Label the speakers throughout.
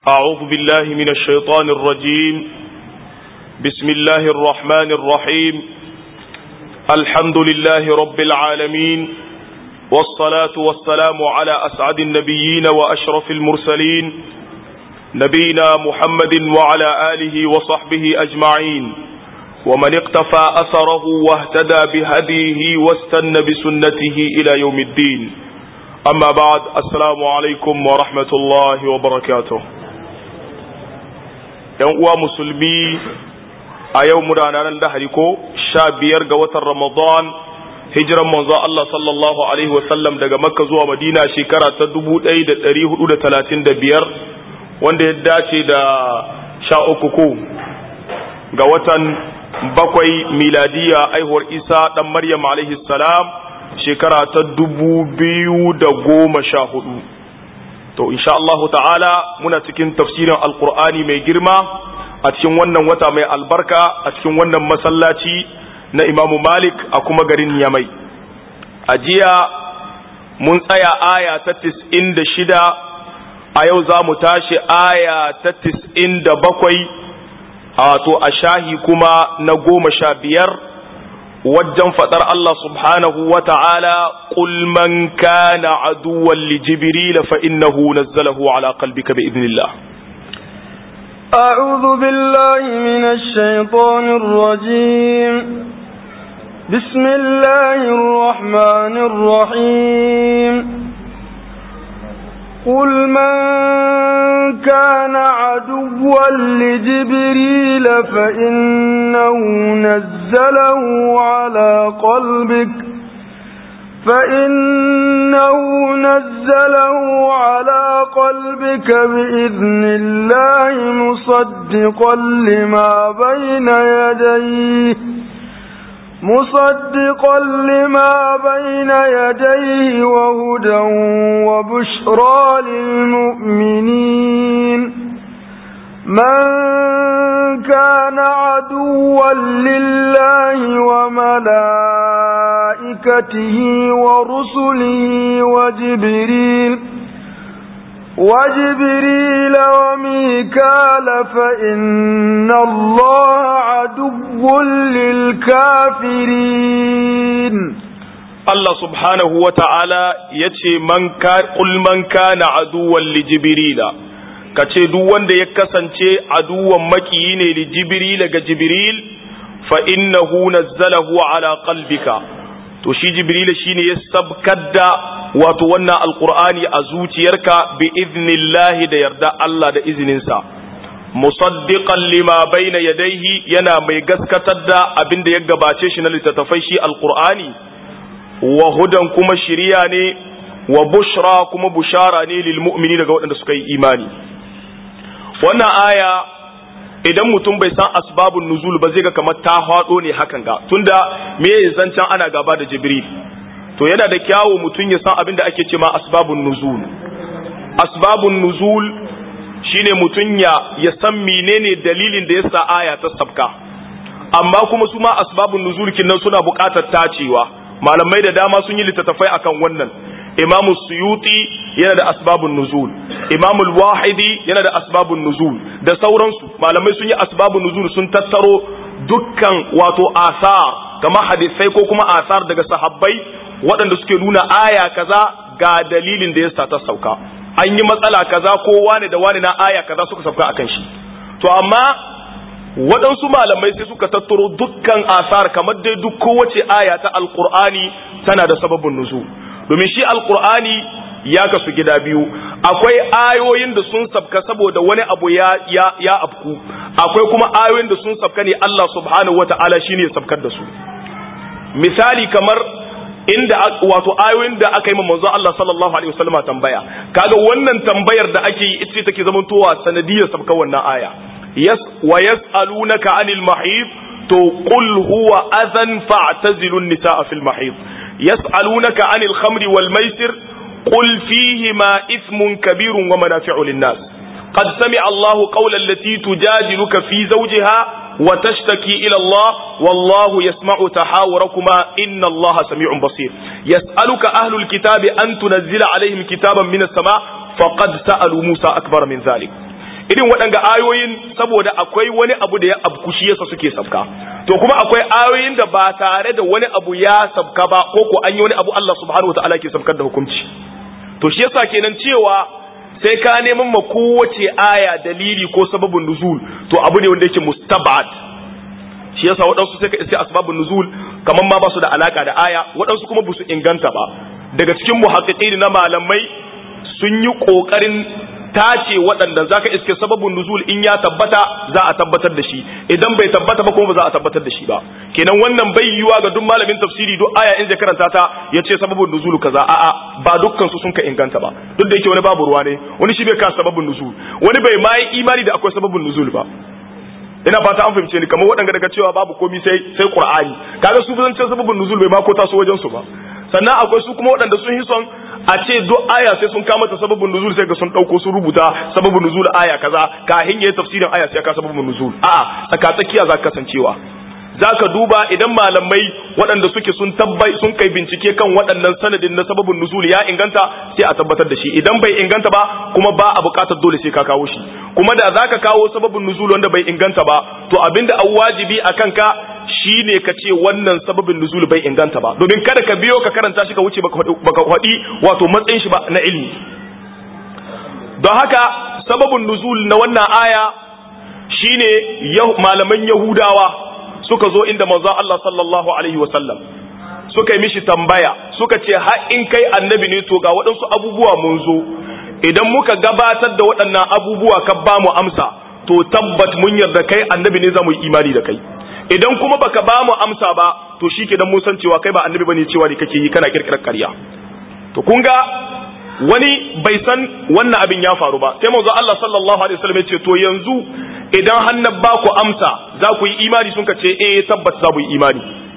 Speaker 1: أعوذ بالله من الشيطان الرجيم بسم الله الرحمن الرحيم الحمد لله رب العالمين والصلاة والسلام على أسعد النبيين وأشرف المرسلين نبينا محمد وعلى آله وصحبه أجمعين ومن اقتفى أثره واهتدى بهديه واستنى بسنته إلى يوم الدين أما بعد السلام عليكم ورحمة الله وبركاته ‘yan uwa musulmi a yau muna ranar lahadi ko sha biyar ga watan ramadan hijiran manzo Allah sallallahu alaihi wasallam daga makka zuwa madina shekara ta dubu ɗaya da ɗari hudu da talatin da biyar wanda ya dace da sha uku ko ga watan bakwai miladiya aihuwar isa ɗan maryam alaihi salam shekara ta dubu biyu da goma sha hudu to insha Allahu ta'ala muna cikin tafsirin alkur'ani mai girma a cikin wannan wata mai albarka a cikin wannan masallaci na imamu malik a kuma garin yamai a jiya mun tsaya aya ta tis'in da shida a yau za mu tashi aya ta tis'in da bakwai a to a shahi kuma na goma sha biyar wajen faɗar Allah subhanahu wa ta'ala ƙul man kana aduwan li jibril fa innahu nazzalahu ala qalbika bi idnillah
Speaker 2: أعوذ بالله من الشيطان الرجيم بسم الله الرحمن الرحيم قل من كان عدوا لجبريل فإنه نزله على قلبك فإنه نزله على قلبك بإذن الله مصدقا لما بين يديه مصدقا لما بين يديه وهدى وبشرى للمؤمنين من كان عدوا لله وملائكته ورسله وجبريل وجبريل وميكال فإن الله عدو للكافرين
Speaker 1: Allah subhanahu wa ta'ala ya ce, Ƙul man kana aduwan li Jibrila, ka ce duk wanda ya kasance aduwan makiyi ne li Jibrila ga Jibril, fa innahu nazzalahu ala qalbika to shi Jibrila shine ya sabkar da wato wannan alqur'ani a zuciyarka bi idnillahi da yarda Allah da izininsa. musaddiqan lima bayna yadayhi yana mai gaskatar da abin da ya gabace shi na littattafai shi alqur'ani wa hudan kuma shiriya ne wa bushra kuma bushara ne lil mu'mini daga waɗanda suka yi imani wannan aya idan mutum bai san asbabun nuzul ba zai ga kamar ta hado ne hakan ga tunda me ya zancan ana gaba da jibril to yana da kyawu mutum ya san abin da ake ce ma asbabun nuzul asbabun nuzul shine mutum ya ya san menene dalilin da yasa aya ta sabka amma kuma su ma asbabun nuzul kinnan suna buƙatar tacewa malamai da dama sun yi littattafai akan wannan imam suyuti yana da asbabun nuzul imam wahidi yana da asbabun nuzul da sauransu malamai sun yi asbabun nuzul sun tattaro dukkan wato asar kama hadisai ko kuma asar daga sahabbai waɗanda suke nuna aya kaza ga dalilin da yasa ta sauka an yi matsala kaza ko wane da wane na aya kaza suka sauka akan shi to amma waɗansu malamai sai suka tattaro dukkan asar kamar dai duk kowace aya ta alkur'ani tana da sababin nuzul domin shi alkur'ani ya kasu gida biyu akwai ayoyin da sun sabka saboda wani abu ya ya ya afku akwai kuma ayoyin da sun sabka ne Allah subhanahu wata'ala shine ya sabkar da su misali kamar inda wato ayoyin da aka yi ma manzo Allah sallallahu alaihi wasallama tambaya kaga wannan tambayar da ake yi ita take zamantowa sanadiyar sabka wannan aya yas wa yas'alunaka anil mahid to qul huwa adhan fa'tazilu an-nisaa fil mahid yas'alunaka anil khamri wal maisir qul fihima ithmun kabirun wa manafi'u lin-nas qad sami'a Allahu qawla allati tujadiluka fi zawjiha wa tashtaki ila Allah wallahu yasma'u tahawurakuma inna Allah sami'un basir yas'aluka ahlul kitabi an tunzila alaihim kitaban minas sama' faqad sa'alu Musa akbar min dhalik irin waɗanga ayoyin saboda akwai wani abu da ya abku shi yasa suke sabka to kuma akwai ayoyin da ba tare da wani abu ya sabka ba ko ko an yi wani abu Allah subhanahu wataala ke sabkar da hukunci to shi yasa kenan cewa sai ka neman ma kowace aya dalili ko sababin nuzul to abu ne wanda yake mustabad shi yasa waɗansu sai ka iske asbabun nuzul kamar ma ba su da alaka da aya waɗansu kuma ba su inganta ba daga cikin muhaqqiqin na malamai sun yi kokarin tace waɗanda zaka iske sababin nuzul in ya tabbata za a tabbatar da shi idan bai tabbata ba kuma ba za a tabbatar da shi ba kenan wannan bai yiwa ga duk malamin tafsiri duk aya in zai karanta ta ya ce sababin nuzul kaza a'a ba dukkan su sun ka inganta ba duk da yake wani babu ruwa ne wani shi bai ka sababin nuzul wani bai ma yi imani da akwai sababin nuzul ba ina fata an fahimce ni kamar waɗanda daga cewa babu komi sai sai qur'ani kaga su zan ce sababin nuzul bai ma ko taso wajen su ba sannan akwai su kuma waɗanda sun yi son a ce duk aya sai sun kama ta sababin nuzul sai ga sun dauko sun rubuta sababin nuzul aya kaza kahin yayi tafsirin aya sai ka sababin nuzul a'a tsaka tsakiya za ka kasancewa zaka duba idan malamai waɗanda suke sun tabbai sun kai bincike kan waɗannan sanadin na sababin nuzul ya inganta sai a tabbatar da shi idan bai inganta ba kuma ba a buƙatar dole sai ka kawo shi kuma da zaka kawo sababin nuzul wanda bai inganta ba to abinda an wajibi akan ka shine ka ce wannan sababin nuzul bai inganta ba domin kada ka biyo ka karanta shi ka wuce baka faɗi wato matsayin shi ba na ilimi don haka sababin nuzul na wannan aya shine malaman yahudawa suka zo inda manzon Allah sallallahu alaihi wasallam suka yi mishi tambaya suka ce har in kai annabi ne to ga waɗansu abubuwa mun zo idan muka gabatar da waɗannan abubuwa ka ba mu amsa to tabbat mun yarda kai annabi ne za mu yi imani da kai idan kuma baka ba mu amsa ba to shi ke mun san cewa kai ba annabi bane cewa ne kake yi kana kirkirar ƙarya to kun ga wani bai san wannan abin ya faru ba sai manzo Allah sallallahu alaihi wasallam ya ce to yanzu idan hannab ba ku amsa za ku yi imani sun ka ce eh tabbas za mu yi imani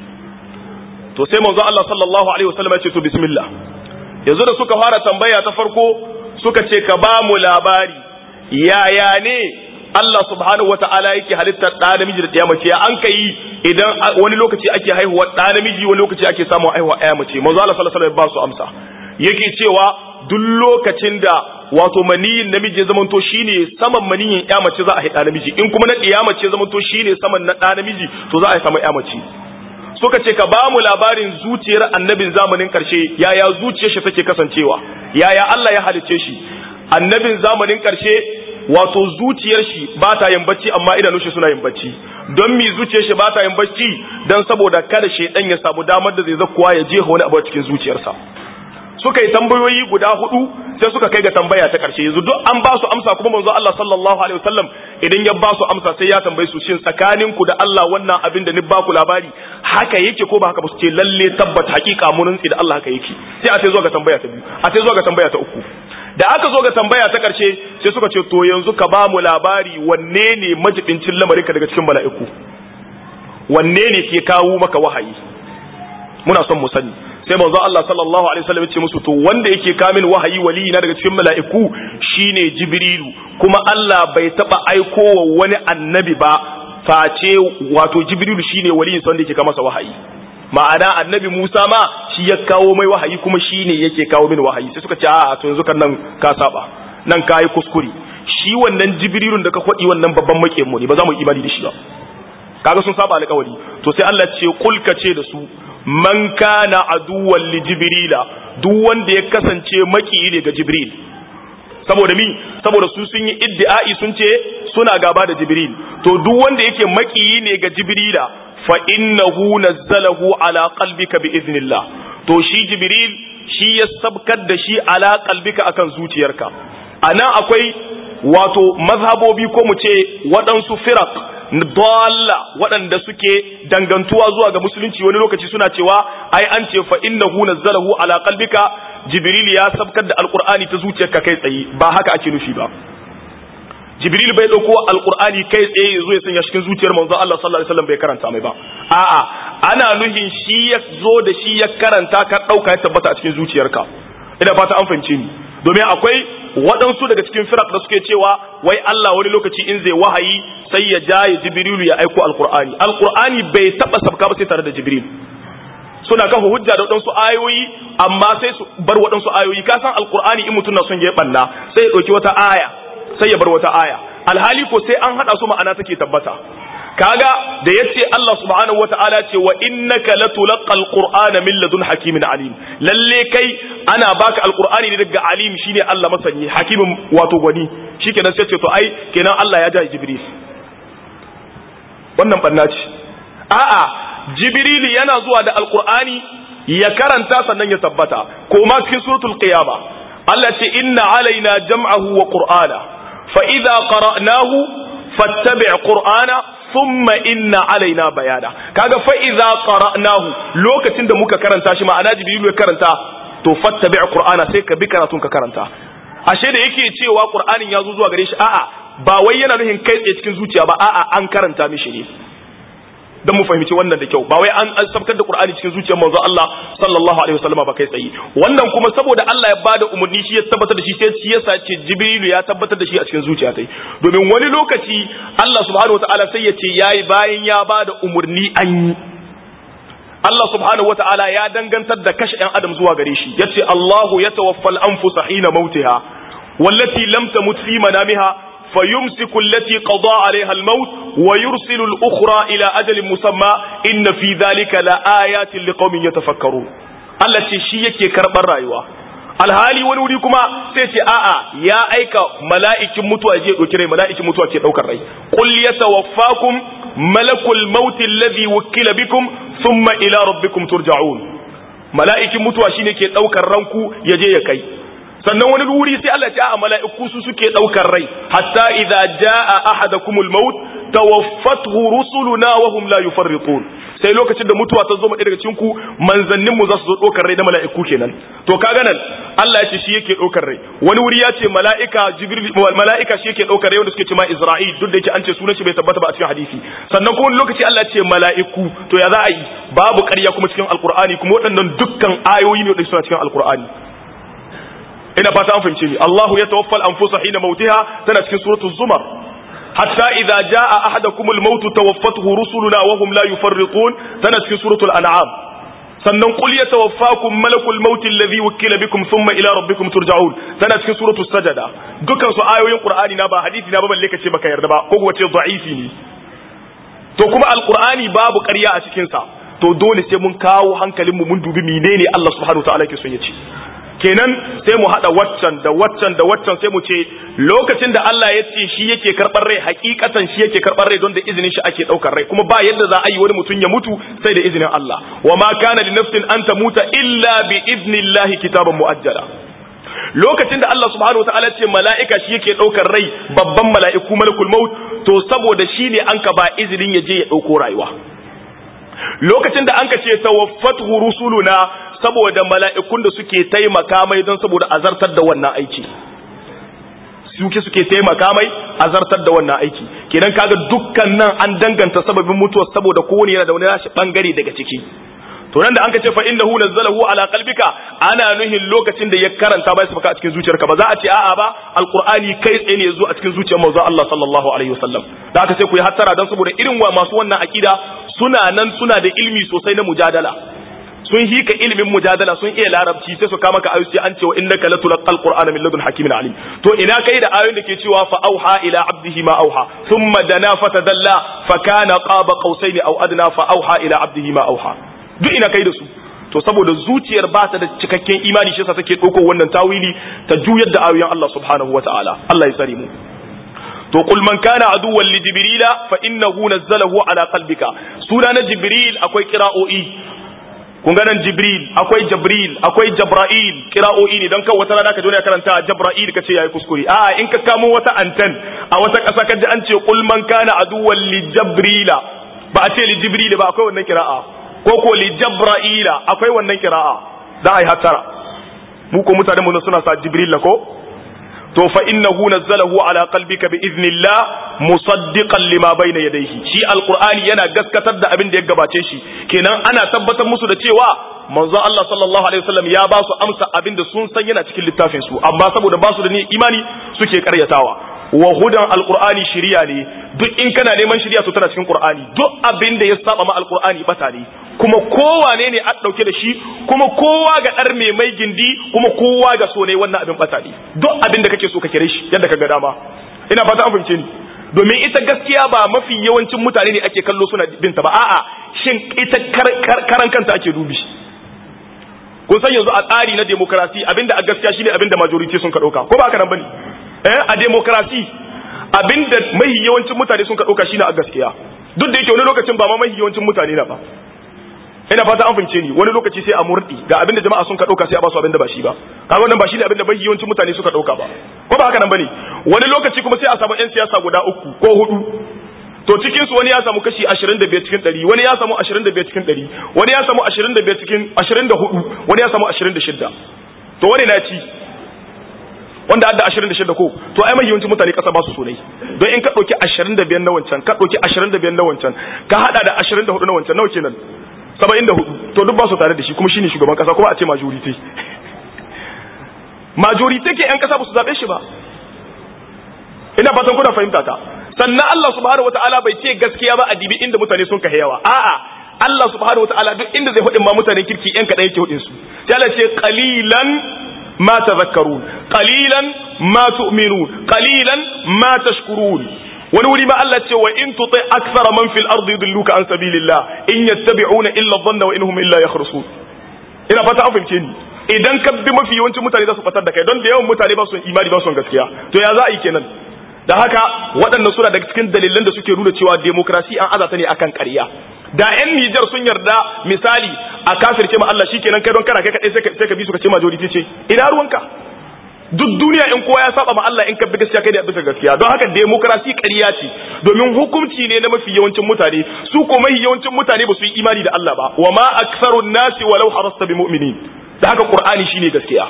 Speaker 1: to sai manzo Allah sallallahu alaihi wasallam ya ce to bismillah yanzu da suka fara tambaya ta farko suka ce ka ba mu labari yaya ne Allah subhanahu wata'ala yake halittar ɗa namiji da ɗaya mace an kai idan wani lokaci ake haihuwa ɗa namiji wani lokaci ake samun haihuwa ɗaya mace manzo Allah sallallahu alaihi wasallam ba su amsa yake cewa duk lokacin da wato maniyin namiji ya zamanto shine saman maniyin ɗaya mace za a haɗa namiji in kuma na ɗaya mace ya zamanto shine saman na ɗa namiji to za a samu ɗaya mace suka ce ka ba mu labarin zuciyar annabin zamanin ƙarshe yaya zuciyar shi take kasancewa yaya Allah ya halicce shi annabin zamanin ƙarshe wato zuciyar shi ba ta yin bacci amma idanun shi suna yin bacci don mi zuciyar shi ba ta yin bacci don saboda kada shedan ya samu damar da zai zakkuwa ya je wani abu cikin zuciyarsa suka yi tambayoyi guda hudu sai suka kai ga tambaya ta karshe yanzu duk an ba su amsa kuma manzo Allah sallallahu alaihi wasallam idan ya ba su amsa sai ya tambaye su shin tsakanin ku da Allah wannan abin da ni ba ku labari haka yake ko ba haka ba su ce lalle tabbata hakika mun da Allah haka yake sai a sai zo ga tambaya ta biyu a sai zo ga tambaya ta uku da aka zo ga tambaya ta ƙarshe sai suka ce to yanzu ka ba mu labari wanne ne majibincin lamarinka daga cikin mala'iku wanne ne ke kawo maka wahayi muna son mu sani sai manzo Allah sallallahu alaihi wasallam ya ce musu to wanda yake kamin wahayi wali na daga cikin mala'iku shine jibrilu kuma Allah bai taba aikowa wani annabi ba face wato jibrilu shine wali wanda yake kama masa wahayi ma'ana annabi Musa ma shi ya kawo mai wahayi kuma shi ne yake kawo min wahayi sai suka ce a to yanzu kan nan ka saba nan ka yi kuskure shi wannan jibrilun da ka faɗi wannan babban maƙiyin mu ne ba za mu yi imani da shi ba kaga sun saba alƙawari to sai Allah ce kul ka ce da su man kana aduwwan li jibrila duk wanda ya kasance maƙiyi ne ga jibril saboda mi saboda su sun yi iddi'ai sun ce suna gaba da jibril to duk wanda yake maƙiyi ne ga jibrila fa innahu nazzalahu ala qalbika bi idnillah to shi jibril shi ya sabkar da shi ala qalbika akan zuciyarka anan akwai wato mazhabobi ko mu ce waɗansu firak dalla waɗanda suke dangantuwa zuwa ga musulunci wani lokaci suna cewa ai an ce fa innahu nazzalahu ala qalbika jibril ya sabkar da alqur'ani ta zuciyarka kai tsaye ba haka ake nufi ba jibril bai dauko alqur'ani kai tsaye yazo ya sanya cikin zuciyar manzon Allah sallallahu alaihi wasallam bai karanta mai ba a'a ana nuhin shi ya zo da shi ya karanta ka dauka ya tabbata a cikin zuciyarka ina fata an fahimce ni domin akwai waɗansu daga cikin firak da suke cewa wai Allah wani lokaci in zai wahayi sai ya jaye jibrilu ya aiko alqur'ani alqur'ani bai taba sabka ba sai tare da jibril suna kafa hujja da waɗansu ayoyi amma sai su bar waɗansu ayoyi ka san alqur'ani in mutum na son ya banna sai ya ɗauki wata aya sai ya bar wata aya alhali ko sai an hada su ma'ana take tabbata kaga da yace Allah subhanahu wataala ce wa innaka latulqal qur'ana min ladun hakimin alim lalle kai ana baka alqur'ani ne daga alim shine Allah masani hakimin wato gwani shikenan sai ce to ai kenan Allah ya ja jibril wannan banna ce a'a jibril yana zuwa da alqur'ani ya karanta sannan ya tabbata ko ma cikin suratul qiyama Allah ce inna alaina jam'ahu wa qur'ana fa idza qara'nahu fattabi' qur'ana thumma inna alaina bayana kaga fa idza qara'nahu lokacin da muka karanta shi ma'ana jibril ya karanta to fattabi' qur'ana sai ka bi karatun ka karanta ashe da yake cewa qur'anin ya zo zuwa gare shi a'a ba wai yana nufin kai tsaye cikin zuciya ba a'a an karanta mishi ne dan mu fahimci wannan da kyau ba wai an sabkar da Qur'ani cikin zuciyar manzo Allah sallallahu alaihi wasallam ba kai tsaye wannan kuma saboda Allah ya bada umarni shi ya tabbatar da shi sai shi yasa ce Jibrilu ya tabbatar da shi a cikin zuciya tai domin wani lokaci Allah subhanahu wataala sai ya ce yayi bayan ya bada umarni an yi Allah subhanahu wataala ya dangantar da kashe ɗan adam zuwa gare shi yace Allahu yatawaffal anfusa hina mautiha wallati lam tamut fi manamiha فيمسك التي قضى عليها الموت ويرسل الأخرى إلى أجل مسمى إن في ذلك لآيات لقوم يتفكرون التي شيك كرب الرأيوة alhali wani wuri kuma sai ce a'a ya aika mala'ikin mutuwa je ɗauki rai mala'ikin mutuwa ke ɗaukar rai qul yatawaffakum malakul maut alladhi wukila bikum thumma ila rabbikum turja'un mala'ikin mutuwa shine ke ɗaukar ranku ya je ya kai sannan wani wuri sai Allah ya a mala'iku su suke daukar rai hatta idza jaa ahadakumul maut tawaffathu rusuluna wa hum la yufarritun sai lokacin da mutuwa ta zo mu daga cikin ku manzannin mu za su zo daukar rai da mala'iku kenan to kaga nan Allah ya ce shi yake daukar rai wani wuri ya ce mala'ika jibril mala'ika shi yake daukar rai wanda suke ce ma isra'il duk da yake an ce sunan shi bai tabbata ba a cikin hadisi sannan kuma wani lokaci Allah ya ce mala'iku to ya za a yi babu ƙarya kuma cikin alqur'ani kuma waɗannan dukkan ayoyi ne da suna cikin alqur'ani ina fata an fahimce ni Allahu ya tawaffal anfusa hina mautiha tana cikin suratul zumar hatta idza jaa ahadakumul maut tawaffathu rusuluna wa hum la yufarritun tana cikin suratul an'am sannan qul yatawaffakum malakul maut alladhi wukila bikum thumma ila rabbikum turja'un tana cikin suratul sajada dukkan su ayoyin qur'ani na ba hadisi na ba balle kace baka yarda ba ko kuwa ce da'ifi ne to kuma alqur'ani babu ƙarya a cikin sa to dole sai mun kawo hankalinmu mun dubi menene Allah subhanahu wa ta'ala yake son ya ce kenan sai mu hada waccan da waccan da waccan sai mu ce lokacin da Allah ya ce shi yake karbar rai hakikatan shi yake karbar rai don da izinin shi ake daukar rai kuma ba yadda za a yi wani mutum ya mutu sai da izinin Allah wa ma kana li nafsin an tamuta illa bi idnillahi kitaban muajjala lokacin da Allah subhanahu wa ta'ala ce mala'ika shi yake daukar rai babban mala'iku malakul maut to saboda shi ne an ka ba izinin ya je ya dauko rayuwa lokacin da an ka ce tawaffatu rusuluna saboda mala'ikun da suke taimaka mai don saboda azartar da wannan aiki suke suke taimaka mai azartar da wannan aiki kenan kaga dukkan nan an danganta sababin mutuwa saboda kowane yana da wani nashi bangare daga ciki to nan da an ka ce fa innahu nazzalahu ala qalbika ana nuhin lokacin da ya karanta bai sabaka a cikin zuciyarka ba za a ce a'a ba alqur'ani kai tsaye ne yazo a cikin zuciyar manzo Allah sallallahu alaihi wasallam da aka sai ku yi hattara dan saboda irin wa masu wannan akida suna nan suna da ilmi sosai na mujadala sun hika ilimin mujadala sun iya larabci sai su kama ka ayu sai an ce wa innaka latulqal qur'ana min ladun hakimin alim to ina kai da ayoyin da ke cewa fa auha ila abdihi ma auha thumma dana fatadalla fa kana qaba qausaini aw adna fa auha ila abdihi ma auha duk ina kai da su to saboda zuciyar ba ta da cikakken imani shi yasa take dauko wannan tawili ta juyar da ayoyin Allah subhanahu wataala Allah ya tsare mu to qul man kana aduwwan li jibrila fa innahu nazzalahu ala qalbika suna na jibril akwai qira'o'i kun ga nan jibril akwai jabril akwai jabra'il kira'o'i ne don kan wata rana ka je karanta jabra'il ka ce yayi kuskure a in ka kamo wata anten a wata ƙasa ka ji an ce qul man kana aduwwan li jabrila ba a ce li jibril ba akwai wannan kira'a ko ko li jabra'ila akwai wannan kira'a za a yi hattara mu ko mutane mu suna sa jibril ko to fa innahu nazzalahu ala qalbika bi idhnillah musaddiqan lima bayna yadayhi shi alqur'ani yana gaskatar da abin da ya gabace shi kenan ana tabbatar musu da cewa manzon Allah sallallahu alaihi wasallam ya ba su amsa abin da sun san yana cikin littafin su amma saboda ba su da ni imani suke karyatawa wa hudan alqur'ani shiriya ne duk in kana neman shiriya to tana cikin qur'ani duk abin da ya saba ma alqur'ani bata ne kuma kowane ne a dauke da shi kuma kowa ga dar mai mai gindi kuma kowa ga so ne wannan abin bata ne duk abin da kake so ka kire shi yadda ka ga dama ina fata an fahimce ni domin ita gaskiya ba mafi yawancin mutane ne ake kallo suna binta ba a'a shin ita karan kanta ake dubi kun san yanzu a tsari na demokrasi abinda a gaskiya shine abinda majority sun ka dauka ko ba haka nan bane eh a demokrasi abinda mahi yawancin mutane sun ka dauka shine a gaskiya duk da yake wani lokacin ba ma mahi yawancin mutane na ba ina fata an fince ni wani lokaci sai a murdi ga abinda jama'a sun ka dauka sai a ba su abinda ba shi ba kaga wannan ba shi ne abinda mahi yawancin mutane suka dauka ba ko ba haka nan bane wani lokaci kuma sai a samu yan siyasa guda uku ko hudu to cikin su wani ya samu kashi 25 cikin 100 wani ya samu 25 cikin 100 wani ya samu 25 cikin 24 wani ya samu 26 to wani na ci wanda adda 26 ko to ai mai yawancin mutane kasa ba su sonai don in ka dauki 25 na wancan ka dauki 25 na wancan ka hada da 24 na wancan nawa kenan 74 to duk ba su tare da shi kuma shine shugaban kasa kuma a ce majority majority ke yan kasa ba su zabe shi ba ina fatan kuna fahimta ta sannan Allah subhanahu wataala bai ce gaskiya ba a dibi inda mutane sun kahe yawa a'a Allah subhanahu wataala duk inda zai hudin ma mutanen kirki yan kadan yake hudin su sai Allah ce qalilan ma tadhakkarun qalilan ma tu'minun qalilan ma tashkurun wani wuri ma Allah ce wa in tuti akthara man fil ardi yudilluka an sabilillah in yattabi'una illa dhanna wa innahum illa yakhrusun ina fata an fahimce ni idan ka bi mafi yawancin mutane za su fatar da kai don da yawan mutane ba su imani ba su gaskiya to ya za a yi kenan da haka waɗannan suna daga cikin dalilan da suke nuna cewa demokrasi an azata ne akan ƙarya da yan Nijar sun yarda misali a kafirce ma Allah shikenan kai don kana kai kadai sai ka bi su ka ce majority ce ina ruwanka duk duniya in kowa ya saba ma Allah in ka bi gaskiya kai da bisa gaskiya don haka demokrasi ƙarya ce domin hukunci ne na mafi yawancin mutane su ko mafi yawancin mutane ba su yi imani da Allah ba wa ma aksarun nasi walau harasta bi mu'minin da haka qur'ani shine gaskiya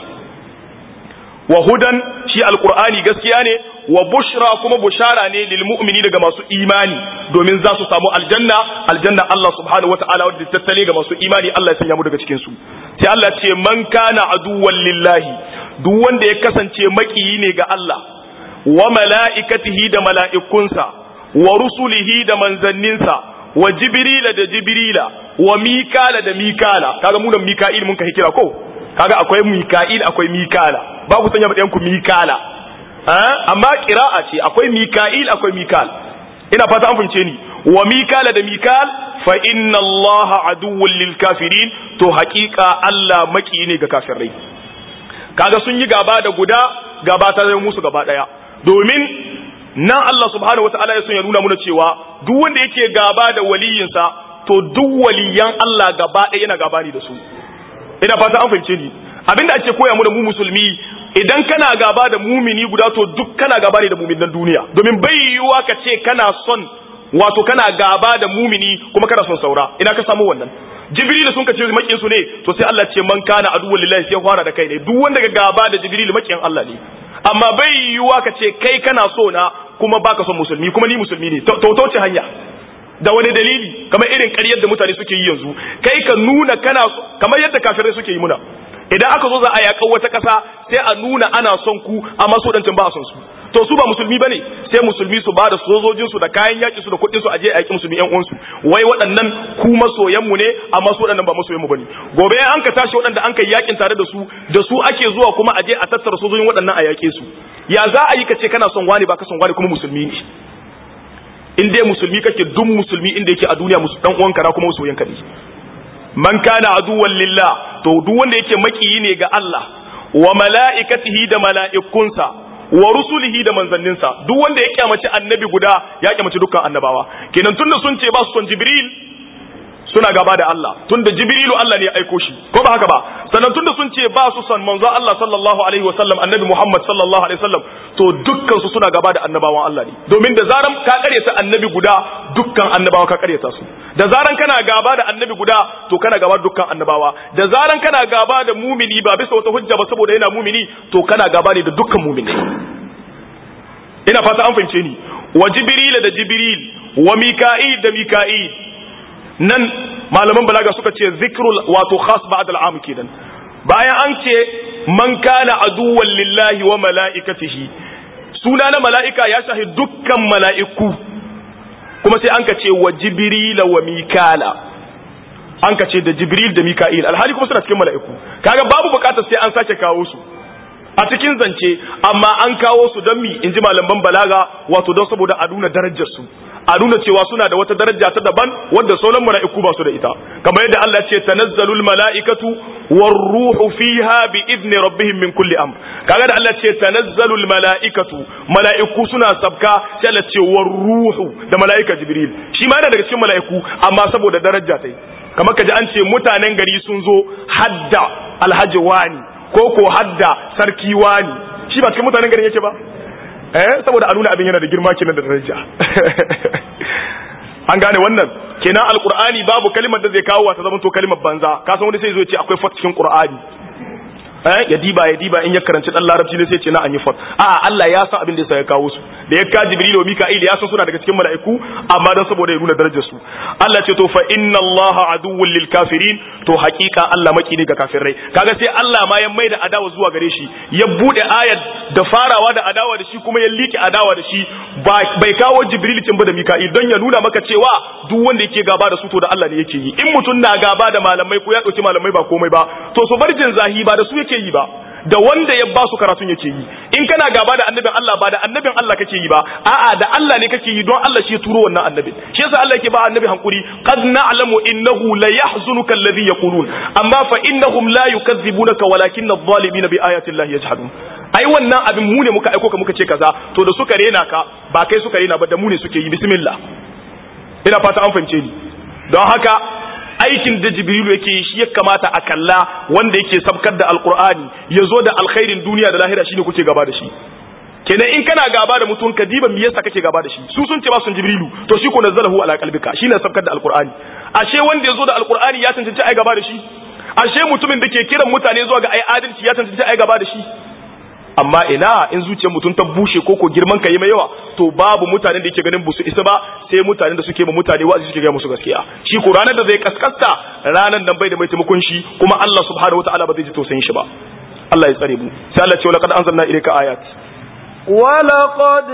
Speaker 1: wa hudan shi alqur'ani gaskiya ne wa bushra kuma bushara ne lil mu'mini daga masu imani domin za su samu aljanna aljanna Allah subhanahu wataala wadda tattale ga masu imani Allah ya sanya mu daga cikin su sai Allah ce man kana aduwwan lillahi duk wanda ya kasance makiyi ne ga Allah wa mala'ikatihi da mala'ikunsa wa rusulihi da manzanninsa wa jibrila da jibrila wa mikala da mikala kaga mu da mika'il mun ka kira ko kaga akwai mika'il akwai mikala ba ku sanya ɗayan ku mikala amma qira'a ce akwai mika'il akwai mikal ina fata an fince ni wa mikala da mikal fa inna allaha aduwwul lil kafirin to haƙiƙa Allah maki ne ga kafirai kaga sun yi gaba da guda gaba ta zai musu gaba daya domin nan Allah subhanahu wataala ya son ya nuna muna cewa duk wanda yake gaba da waliyinsa to duk waliyan Allah gaba ɗaya yana gaba ne da su ina fata an fahimce ni abinda ake koya mu da mu musulmi idan kana gaba da mumini guda to duk kana gaba ne da muminan duniya domin bai yiwuwa ka ce kana son wato kana gaba da mumini kuma kana son saura ina ka samu wannan jibril sun kace makin su ne to sai Allah ce man kana aduwwul lillahi sai fara da kai ne duk wanda ga gaba da jibril makin Allah ne amma bai yiwuwa ka ce kai kana so na kuma baka son musulmi kuma ni musulmi ne to to ce hanya da wani dalili kamar irin ƙaryar da mutane suke yi yanzu kai ka nuna kana kamar yadda kafirai suke yi muna idan aka zo za a yaƙar wata ƙasa sai a nuna ana son ku amma su ɗancin ba a son su to su ba musulmi bane sai musulmi su ba da sojojin su da kayan yaƙi su da kuɗin su aje a yaƙi musulmi ƴan uwansu wai waɗannan ku masoyan mu ne amma su waɗannan ba masoyan mu bane gobe an ka tashi waɗanda an kai yaƙin tare da su da su ake zuwa kuma aje a tattara sojojin waɗannan a yaƙe su ya za a yi ka ce kana son wani ba ka son wani kuma musulmi ne in dai musulmi kake duk musulmi inda yake a duniya musu dan uwanka na kuma masoyanka ne man kana aduwwan lillah to duk wanda yake makiyi ne ga Allah wa mala'ikatihi da mala'ikunsa wa rusulihi da manzanninsa duk wanda ya kyamaci annabi guda ya kyamaci dukkan annabawa kenan tunda sun ce ba su son jibril suna gaba da Allah tunda jibrilu Allah ne ya aiko shi ko ba haka ba sannan tunda sun ce ba su son manzo Allah sallallahu alaihi wasallam annabi Muhammad sallallahu alaihi wasallam to dukkan su suna gaba da annabawan Allah ne domin da zaran ka karyata annabi guda dukkan annabawa ka karyata su da zaran kana gaba da annabi guda to kana gaba da dukkan annabawa da zaran kana gaba da mumini ba bisa wata hujja ba saboda yana mumini to kana gaba ne da dukkan mumini ina fata an fahimce ni wa jibril da jibril wa mika'il da mika'il nan malaman balaga suka ce zikrul wato khas ba'd al'am kenan bayan an ce man kana aduwwan lillahi wa mala'ikatihi suna na mala'ika ya shahi dukkan mala'iku kuma sai an ka ce wa jibril wa mikala an ka ce da jibril da mika'il alhali kuma suna cikin mala'iku kaga babu bukatar sai an sake kawo su a cikin zance amma an kawo su don mi in ji malaman balaga wato don saboda a nuna darajar su a nuna cewa suna da wata daraja ta daban wadda sauran mala'iku ba su da ita kamar yadda Allah ce tanazzalul mala'ikatu war ruhu fiha bi idni rabbihim min kulli amr kaga da Allah ce tanazzalul mala'ikatu mala'iku suna sabka sai Allah ce war ruhu da mala'ika jibril shi ma yana daga cikin mala'iku amma saboda daraja tai kamar kaji an ce mutanen gari sun zo hadda alhaji wani ko ko hadda sarki wani shi ba cikin mutanen garin yake ba eh saboda a nuna abin yana da girma kenan da daraja an gane wannan kenan alqur'ani babu kalimar da zai kawo ta zama to kalimar banza ka san wani sai zo ya ce akwai fat cikin qur'ani eh ya diba ya diba in ya karanci dan larabci ne sai ce na an yi fat a Allah ya san abin da yasa ya kawo su da ya ka jibril wa mika'il ya san suna daga cikin mala'iku amma dan saboda ya nuna darajar su Allah ce to fa inna Allah aduwwul lil kafirin to hakika Allah maki ne ga kafirai kaga sai Allah ma ya maida adawa zuwa gare shi ya bude ayat da farawa da adawa da shi kuma ya liki adawa da shi bai kawo jibril cin ba da mika'il don ya nuna maka cewa duk wanda yake gaba da su to da Allah ne yake yi in mutum na gaba da malamai ko ya dauki malamai ba komai ba to su bar jin zahi ba da su yake yi ba da wanda ya ba su karatun yake yi in kana gaba da annabin Allah ba da annabin Allah kake yi ba a'a da Allah ne kake yi don Allah shi ya turo wannan annabin shi yasa Allah yake ba annabi hankuri qad na'lamu innahu la yahzunuka alladhi yaqulun amma fa innahum la yukazzibunaka walakin adh-dhalimina bi ayati Allah yajhadun ai wannan abin mu ne muka aiko ka muka ce kaza to da suka rena ka ba kai suka rena ba da mu ne suke yi bismillah ina fata an fahimce ni don haka aikin da jibrilu yake shi ya kamata a kalla wanda yake sabkar da alkur'ani ya zo da alkhairin duniya da lahira shine kuke gaba da shi kenan in kana gaba da mutum ka diba me yasa kake gaba da shi su sun ce ba sun jibrilu to shi ko nazzalahu ala qalbika shine sabkar da alkur'ani ashe wanda ya zo da alkur'ani ya tantance ai gaba da shi ashe mutumin da ke kiran mutane zuwa ga ai adalci ya tantance ai gaba da shi amma ina in zuciyar mutum ta bushe ko ko girman ka yi mai yawa to babu mutanen da yake ganin busu isa ba sai mutanen da suke ma mutane wa'azi suke ga musu gaskiya shi ko ranar da zai kaskasta ranar nan bai da mai taimakon shi kuma Allah subhanahu wataala ba zai ji tausayin shi ba Allah ya tsare mu sai Allah ce laqad anzalna ilayka ayat
Speaker 2: ولقد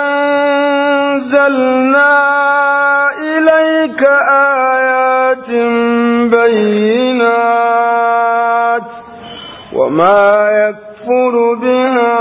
Speaker 2: أنزلنا إليك آيات بينات وما يكفر بها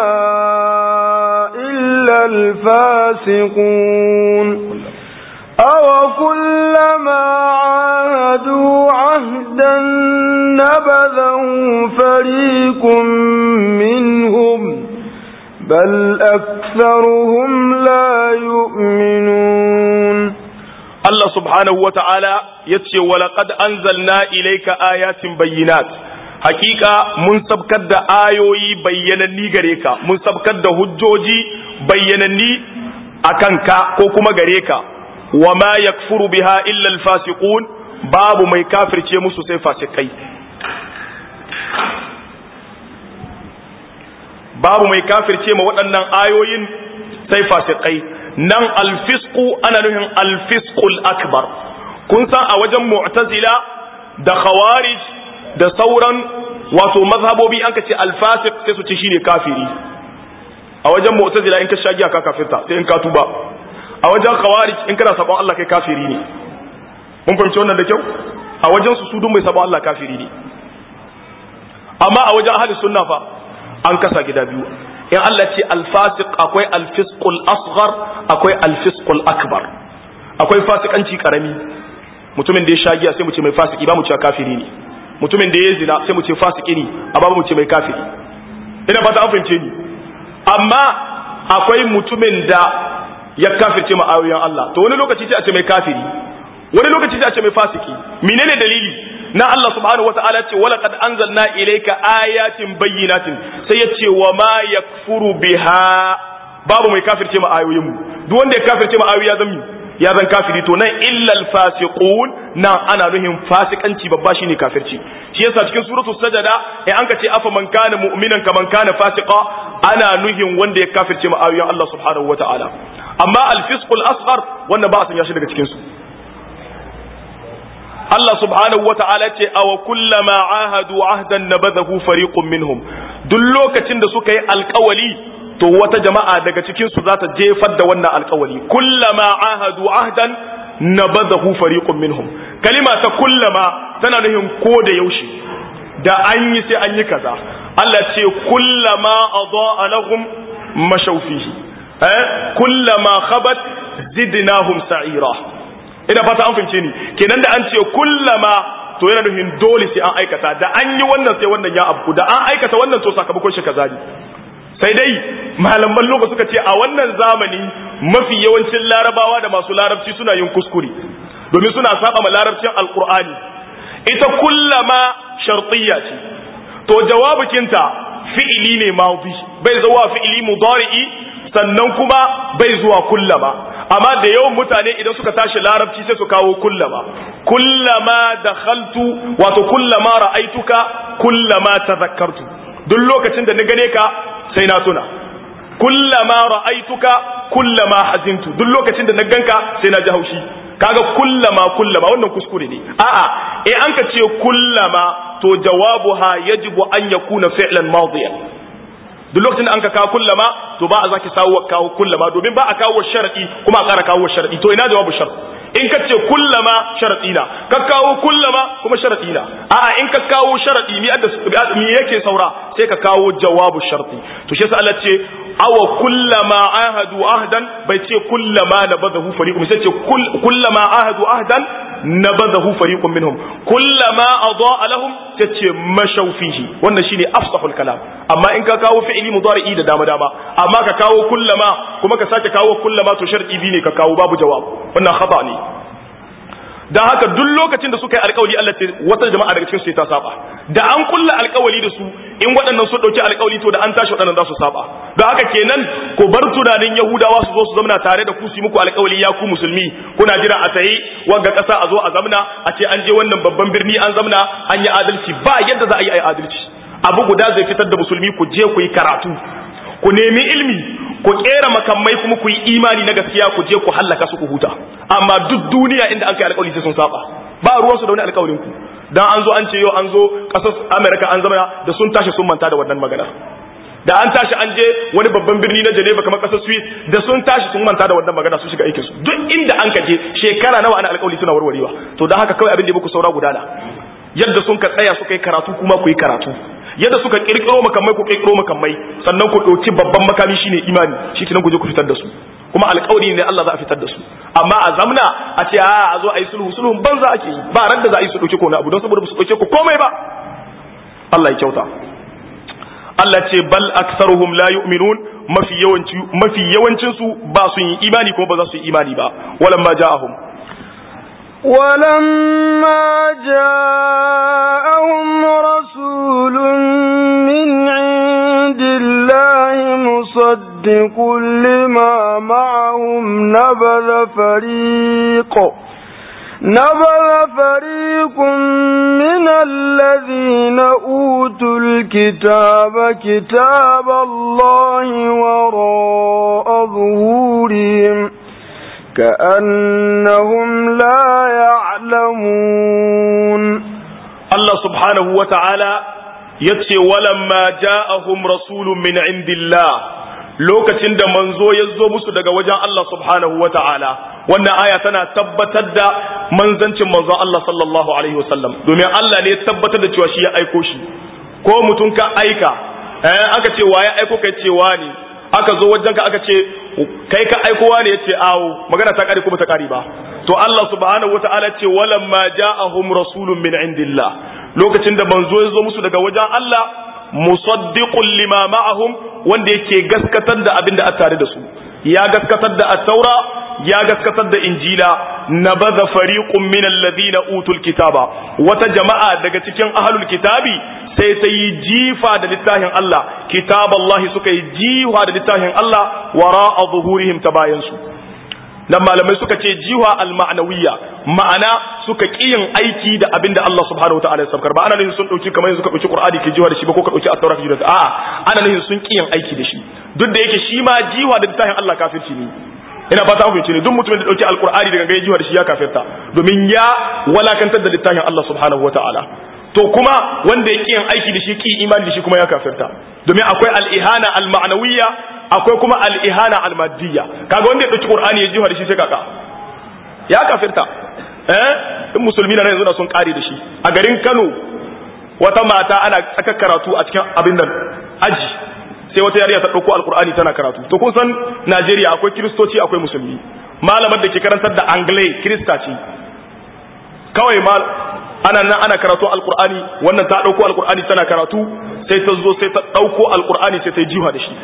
Speaker 2: إلا الفاسقون أو كلما عاهدوا عهدا نبذه فريق منهم بل أكثرهم لا يؤمنون
Speaker 1: الله سبحانه وتعالى يتشي ولقد أنزلنا إليك آيات بينات hakika mun sabkar da ayoyi bayyananni gare ka mun sabkar da hujjoji bayyananni a kanka ko kuma gare ka wa ma yakfuru biha illa alfasiqun babu mai kafirce musu sai fasikai babu mai kafirce ma waɗannan ayoyin sai fasikai nan alfisku ana nufin alfiskul akbar kun san a wajen mu'tazila da khawarij da sauran wato mazhabobi an ka ce alfasik sai su ce shine kafiri a wajen mu'tazila in ka sha giya ka kafirta sai in ka tuba a wajen khawarij in kana sabon Allah kai kafiri ne mun fahimci wannan da kyau a wajen su su dun mai sabon Allah kafiri ne amma a wajen ahli sunna fa an kasa gida biyu in Allah ce alfasiq akwai alfisqul asghar akwai alfisqul akbar akwai fasikanci karami mutumin da ya sha giya sai mu ce mai fasiki ba mu ce kafiri ne mutumin da ya zina sai mu ce fasiki ne amma mu ce mai kafiri ina fata an fahimce ni amma akwai mutumin da ya kafirce ma ayoyin Allah to wani lokaci sai a ce mai kafiri wani lokaci sai a ce mai fasiki menene dalili na Allah subhanahu wataala ce wala qad anzalna ilayka ayatin bayyinatin sai ya ce wa ma yakfuru biha babu mai kafirce ma ayoyin mu duk wanda ya kafirce ma ayoyi ya zan ya zan kafiri to nan illal fasiqun nan ana nuhin fasikanci babba shine kafirci shi yasa cikin suratul sajada in an ka ce afa man kana mu'minan kaman kana fasiqa ana nuhin wanda ya kafirce ma ayoyin Allah subhanahu wataala amma al-fisqul asghar wannan ba a sanya shi daga cikin su Allah subhanahu wa ta'ala ce awa kullama ahadu ahdan nabadahu fariqun minhum duk lokacin da suka yi alkawali to wata jama'a daga cikin su za ta jefar da wannan alkawali kullama ahadu ahdan nabadahu fariqun minhum kalima ta kullama tana nufin ko da yaushe da an yi sai an yi kaza Allah ce kullama adaa lahum mashaw fihi eh kullama khabat zidnahum sa'ira ina fata an fahimce ni kenan da an ce kullama to yana nufin dole sai an aikata da an yi wannan sai wannan ya abu da an aikata wannan to sakamakon shi kaza ne sai dai malaman lokaci suka ce a wannan zamani mafi yawancin larabawa da masu larabci suna yin kuskure domin suna saba ma larabcin alqur'ani ita kullama shartiyya ce to jawabukinta fi'ili ne madi bai zuwa fi'ili mudari'i sannan kuma bai zuwa kullama amma da yawan mutane idan suka tashi larabci sai su kawo kullama kullama dakhaltu wato kullama ra'aituka kullama tadhakkartu duk lokacin da na gane ka sai na tuna kullama ra'aituka kullama hazintu duk lokacin da na ganka sai na ji haushi kaga kullama kullama wannan kuskure ne a'a eh an ka ce kullama to jawabuha yajibu an yakuna fi'lan madiyan duk lokacin da an ka kawo kullama to ba a zaki sawo kawo kullama domin ba a kawo sharadi kuma a ƙara kawo sharadi to ina jawabu shart in ka ce kullama sharadi na ka kawo kullama kuma sharadi na a'a in ka kawo sharadi mi adda mi yake saura sai ka kawo jawabu sharti to shi yasa Allah ce awa kullama ahadu ahdan bai ce kullama nabadahu fariqum sai ce kullama ahadu ahdan nabadahu fariqun minhum kullama adaa lahum sai ce mashaw fihi wannan shine afsahul kalam amma in ka kawo fi'ili mudari'i da dama dama amma ka kawo kullama kuma ka sake kawo kullama to shar'i bi ne ka kawo babu jawab wannan khata ne dan haka duk lokacin da suka yi alkawali Allah ce wata jama'a daga cikin su ta saba da an kulla alkawali da su in waɗannan su dauki alkawali to da an tashi waɗannan za su saba don haka kenan ku bar tunanin yahudawa su zo su zamna tare da ku su muku alkawali ya ku musulmi kuna jira a tayi wanga ƙasa a zo a zamna a ce an je wannan babban birni an zamna an yi adalci ba yadda za a yi a yi adalci abu guda zai fitar da musulmi ku je ku yi karatu ku nemi ilmi ku kera makamai kuma ku yi imani na gaskiya ku je ku hallaka su ku huta amma duk duniya inda an kai alƙawari sai sun saba ba ruwan su da wani alƙawarin ku dan an zo an ce yau an zo ƙasar America an zama da sun tashi sun manta da wannan magana da an tashi an je wani babban birni na Geneva kamar ƙasar Swiss da sun tashi sun manta da wannan magana su shiga aikin su duk inda an kaje shekara nawa ana alƙawari suna warwarewa to dan haka kawai abin da muku saura gudana yadda sun ka tsaya suka yi karatu kuma ku yi karatu yadda suka kirkiro makamai ku kirkiro makamai sannan ku ɗauki babban makami shine imani shi kenan ku je ku fitar da su kuma alƙawari ne Allah za a fitar da su amma a zamna a ce a a zo a yi sulhu sulhun banza ake yi ba ran da za a yi su ɗauki ko na abu don saboda su ɗauke ku komai ba Allah ya kyauta Allah ce bal aktsaruhum la yu'minun mafi yawanci mafi yawancin su ba su yi imani kuma ba za su yi imani ba walamma ja'ahum
Speaker 2: ولما جاءهم رسول من عند الله مصدق لما معهم نبذ فريق نبذ فريق من الذين أوتوا الكتاب كتاب الله وراء ظهورهم كأنهم لا يعلمون
Speaker 1: الله سبحانه وتعالى yace walamma ja'ahum rasulun min indillah lokacin da manzo ya zo musu daga wajen Allah subhanahu wa ta'ala wannan aya tana tabbatar da manzancin manzon Allah sallallahu alaihi wasallam domin Allah ne ya tabbatar da cewa shi ya aiko shi ko mutum ka aika eh aka ce waye aiko kai cewa ne aka zo wajen ka aka ce kai ka aikowa ne yace awo magana ta kare kuma ta kare ba to Allah subhanahu wataala ce walamma ja'ahum rasulun min indillah lokacin da manzo ya zo musu daga wajen Allah musaddiqun lima ma'ahum wanda yake gaskatar da abin da a tare da su ya gaskatar da at-taura ya gaskatar da injila nabadha fariqun min alladhina utul kitaba wata jama'a daga cikin ahlul kitabi sai ta yi jifa da littafin Allah kitaballahi suka yi jifa da littafin Allah wara'a zuhurihim ta bayan su nan malamai suka ce jiwa al-ma'nawiyya ma'ana suka kiyin aiki da abinda Allah subhanahu wataala ya sabkar ba ana nufin sun dauki kamar yanzu ka dauki Qur'ani ke jiwa da shi ba ko ka dauki at-Taurat ke jiwa da a'a ana nufin sun kiyin aiki da shi duk da yake shi ma jiwa da littafin Allah kafirci ne ina fata mu ne duk mutumin da dauki alqur'ani daga ga jiwa da shi ya kafirta domin ya walakantar da littafin Allah subhanahu wataala to kuma wanda ya kiyin aiki da shi ki imani da shi kuma ya kafirta domin akwai al-ihana al-ma'nawiyya akwai kuma al-ihana al-madiyya kaga wanda ya dauki qur'ani ya jiwa da shi sai kaka ya kafirta eh in musulmi na yanzu da sun kare da shi a garin Kano wata mata ana tsaka karatu a cikin abin nan aji sai wata yariya ta dauko alqur'ani tana karatu to kun san Najeriya akwai kristoci akwai musulmi malamar da ke karantar da anglai krista ce kawai mal ana nan ana karatu alqur'ani wannan ta dauko alqur'ani tana karatu sai ta zo sai ta dauko alqur'ani sai ta yi jiha da shi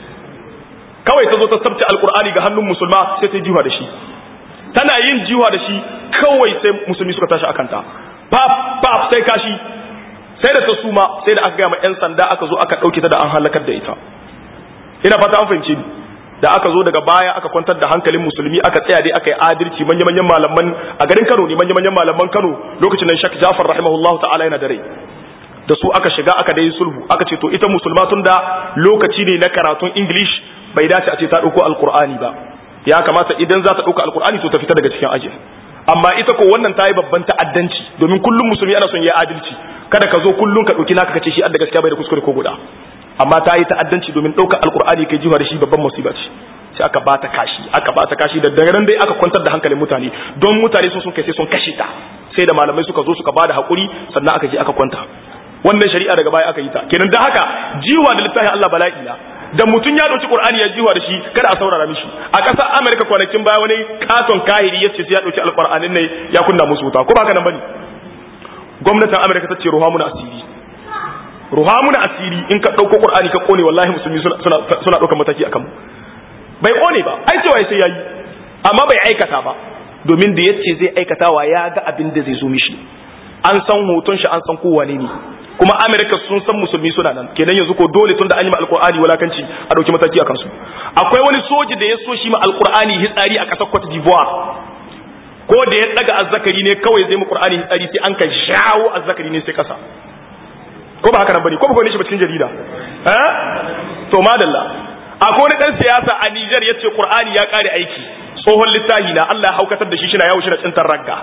Speaker 1: kawai ta zo ta sabta alqur'ani ga hannun musulma sai ta yi jiha da shi tana yin jiwa da shi kawai sai musulmi suka tashi akan ta pap pap sai kashi sai da ta suma sai da aka gama 'yan sanda aka zo aka ɗauke ta da an halakar da ita ina fata an fahimci da aka zo daga baya aka kwantar da hankalin musulmi aka tsaya dai aka yi adalci manya-manyan malaman a garin kano ne manya-manyan malaman kano lokacin nan shak jafar rahimahullahu ta'ala yana da rai da su aka shiga aka dai sulhu aka ce to ita musulma tun da lokaci ne na karatun english bai dace a ce ta ɗauko alkur'ani ba ya kamata idan za ta ɗauka alkur'ani to ta fita daga cikin ajin amma ita ko wannan ta yi babban ta'addanci domin kullum musulmi ana son ya adalci kada ka zo kullum ka ɗauki naka kace shi adda gaskiya bai da kuskure ko guda amma ta yi ta'addanci domin ɗaukar alkur'ani kai jiwa da shi babban musiba ce sai aka ba ta kashi aka ba ta kashi da daga nan dai aka kwantar da hankalin mutane don mutane sun sun kai sai sun kashe ta sai da malamai suka zo suka bada hakuri sannan aka je aka kwanta wannan shari'a daga baya aka yi ta kenan da haka jiwa da littafin Allah bala'i na da mutum ya dauki Qur'ani ya jiwa da shi kada a saurara mishi a ƙasar America kwanakin baya wani katon kahiri yace sai ya dauki alqur'anin ne ya kunna musu wuta ko ba haka nan bane gwamnatin America ta ce ruhamuna asiri ruhamuna asiri in ka dauko Qur'ani ka kone wallahi musulmi suna suna suna daukar mataki akan mu bai kone ba ai cewa sai yayi amma bai aikata ba domin da yace zai aikatawa ya ga abin da zai zo mishi an san hoton shi an san kowa ne ne kuma amerika sun san musulmi suna nan kenan yanzu ko dole tun da an yi ma alkur'ani walakanci a dauki mataki a kansu akwai wani soji da ya so shi ma alkur'ani hitsari a kasar cote d'ivoire ko da ya daga azzakari ne kawai zai mu qur'ani hitsari sai an ka shawo azzakari ne sai kasa ko ba haka nan bane ko ba gane shi ba cikin jarida eh to madalla akwai wani dan siyasa a Niger yace qur'ani ya kare aiki tsohon littafi na Allah ya haukatar da shi shi na yawo shi da tsintar ragga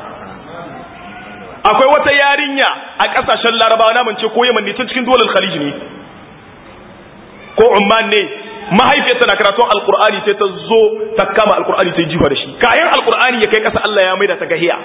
Speaker 1: akwai wata yarinya a kasashen larabawa na mance ko yaman ne tun cikin dole khalij ne ko umman ne mahaifiyarta na karatun alkur'ani sai ta zo ta kama alkur'ani ta yi jifa da shi kayan alkur'ani ya kai kasa Allah ya maida ta gahiya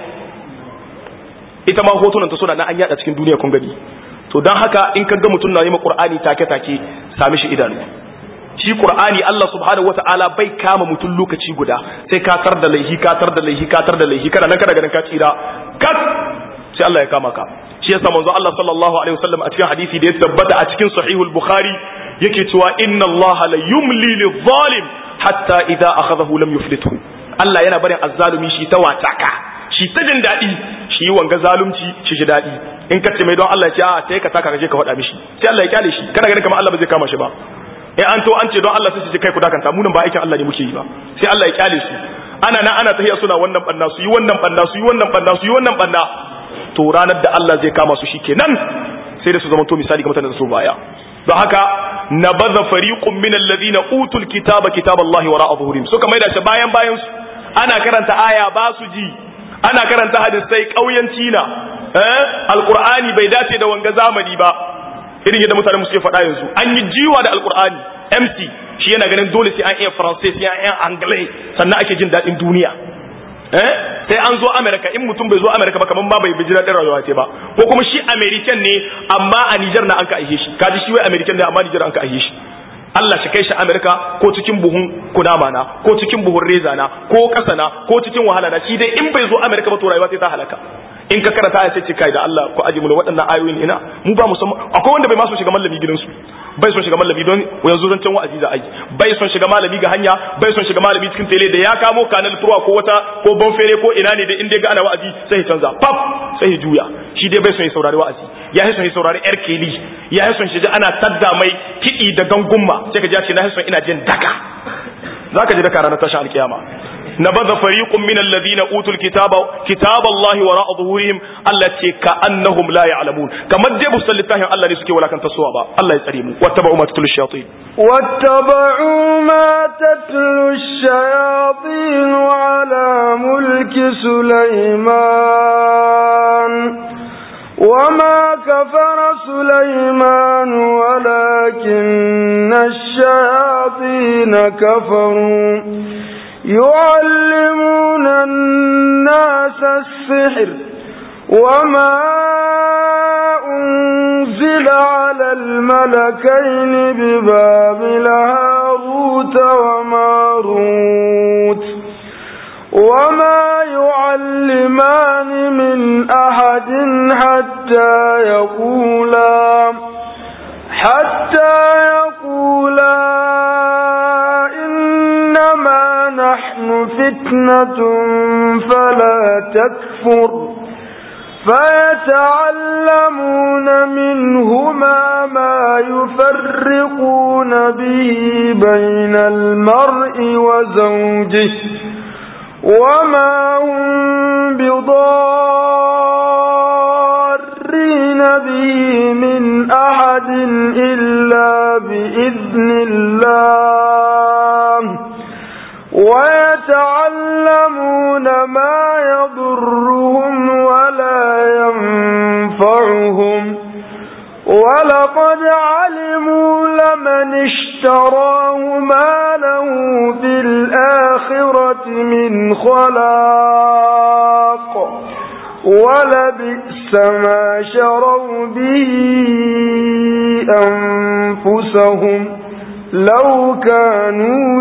Speaker 1: ita ma hotunan ta suna na an yada cikin duniya kun gani to dan haka in ka ga mutum na yi ma qur'ani take take sami shi idanu shi qur'ani Allah subhanahu wataala bai kama mutum lokaci guda sai ka tar da laihi ka tar da laihi ka tar da laihi kana nan kana ganin ka tsira kat sai Allah ya kama ka shi yasa manzo Allah sallallahu alaihi wasallam a cikin hadisi da ya tabbata a cikin sahihul bukhari yake cewa inna Allah la yumli lidh-dhalim hatta idza akhadahu lam yuflithu Allah yana barin azzalumi shi ta wataka shi ta jin dadi shi wanga zalunci shi ji dadi in ka ce mai don Allah ya ce a sai ka taka kaje ka faɗa mishi sai Allah ya kyale shi kana ganin kamar Allah ba zai kama shi ba eh an to an ce don Allah sai su ce kai ku dakanta mu nan ba aikin Allah ne muke yi ba sai Allah ya kyale su ana nan ana tahiya suna wannan banna su yi wannan banna su yi wannan banna su yi wannan banna to ranar da Allah zai kama su shikenan sai da su zama to misali ga mutanen da su baya don haka nabadha fariqun min alladhina utul kitaba kitaballahi wara'a zuhurim suka maida shi bayan bayan su ana karanta aya ba su ji ana karanta hadisai kauyanci na eh alqur'ani bai dace da wanga zamani ba irin yadda mutanen suke faɗa yanzu an yi jiwa da alqur'ani MC shi yana ganin dole sai an iya faransai sai an iya anglais sannan ake jin daɗin duniya eh sai an zo America in mutum bai zo America ba kaman ba bai bijira din rayuwa ce ba ko kuma shi American ne amma a Niger na an ka aihe shi kaji shi wai American ne amma Niger an ka aihe shi Allah shi kai shi America ko cikin buhun kunama na ko cikin buhun reza na ko kasa na ko cikin wahala na shi dai in bai zo America ba to rayuwa sai ta halaka in ka karanta ya sai kai da Allah ko aji mu waɗannan ayoyin ina mu ba musamman akwai wanda bai ma so shiga mallami gidansu bai son shiga malami don yanzu zancen wa'azi za a yi bai son shiga malami ga hanya bai son shiga malami cikin tele da ya kamo kanal turwa ko wata ko bonfere ko ina ne da inda ga ana wa'azi sai ya canza pap sai ya juya shi dai bai son ya saurari wa'azi ya yi son ya saurari yar keli ya yi son shi ana tadda mai kiɗi da gangumma sai ka ji ce na yi son ina jin daka zaka ji daka ranar tashin alkiyama نبذ فريق من الذين أوتوا الكتاب كتاب الله وراء ظهورهم التي كأنهم لا يعلمون كما دي بسل الله الله نسكي ولا كان تصوابا الله يسلم واتبعوا ما تتلو الشياطين
Speaker 2: واتبعوا ما تتلو الشياطين على ملك سليمان وما كفر سليمان ولكن الشياطين كفروا يعلمون الناس السحر وما نزل على الملكين ببابل هاروت وماروت وما يعلمان من أحد حتى يقولا حتى يقولا إنما نحن فتنة فلا تكفر فيتعلمون منهما ما يفرقون به بين المرء وزوجه وما هم بضارين به من أحد إلا بإذن الله ويتعلمون ما يضرهم ولا ينفعهم ولقد علموا لمن اشتراه ما له في الآخرة من خلاق ولبئس ما شروا به أنفسهم لو كانوا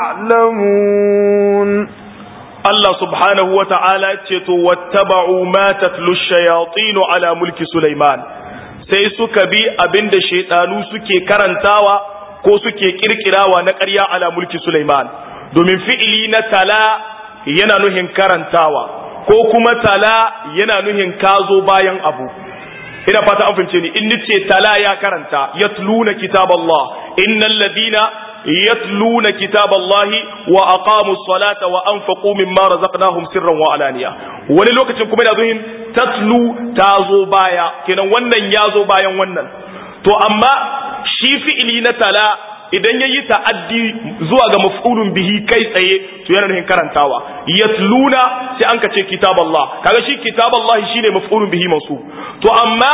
Speaker 2: يعلمون
Speaker 1: Allah subhanahu wa ta'ala ce to wattaba'u ma tatlu shayatinu ala mulki Sulaiman sai suka bi abinda shaidanu suke karantawa ko suke kirkirawa na ƙarya ala mulki Sulaiman domin fi'ili na tala yana nuhin karantawa ko kuma tala yana nuhin kazo bayan abu ina fata an fahimce ni in nace tala ya karanta yatluna kitaballah innal ladina yatluna kitaballahi wa aqamus salata wa anfaqu mimma razaqnahum sirran wa alaniya wani lokacin kuma yana zuhin tatlu tazo baya kenan wannan yazo bayan wannan to amma shi fi'ili na tala idan yayi ta'addi zuwa ga maf'ulun bihi kai tsaye to yana nufin karantawa yatluna sai an kace kitaballah kaga shi kitaballah shine maf'ulun bihi mansub to amma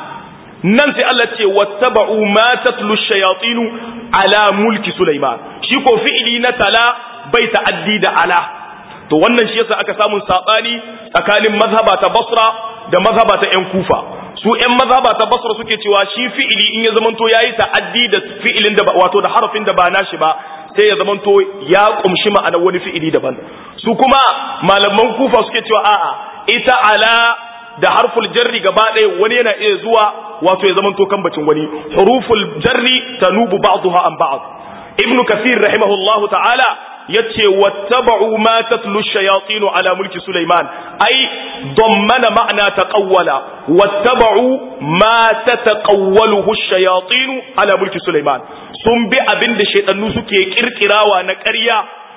Speaker 1: nan sai Allah ce wattaba'u ma tatlu shayatinu ala mulki Sulaiman shi ko fi'ili na tala bai ta'addi da ala to wannan shi yasa aka samu sabani tsakanin mazhaba ta Basra da mazhaba ta ƴan Kufa su ƴan mazhaba ta Basra suke cewa shi fi'ili in ya zamanto yayi ta'addi da fi'ilin da wato da harafin da ba nashi ba sai ya zamanto ya kumshi ma'anar wani fi'ili daban su kuma malaman Kufa suke cewa a'a ita ala da harful jarri gaba ɗaya wani yana iya zuwa wato ya zamanto kambacin wani huruful jarri tanubu ba'daha an ba'd ibn kathir rahimahullahu ta'ala yace wattaba'u ma tatlu shayatin ala mulki sulaiman ai dammana ma'na taqawwala wattaba'u ma tataqawwaluhu shayatin ala mulki sulaiman sun bi abin da shaytanu suke kirkirawa na ƙarya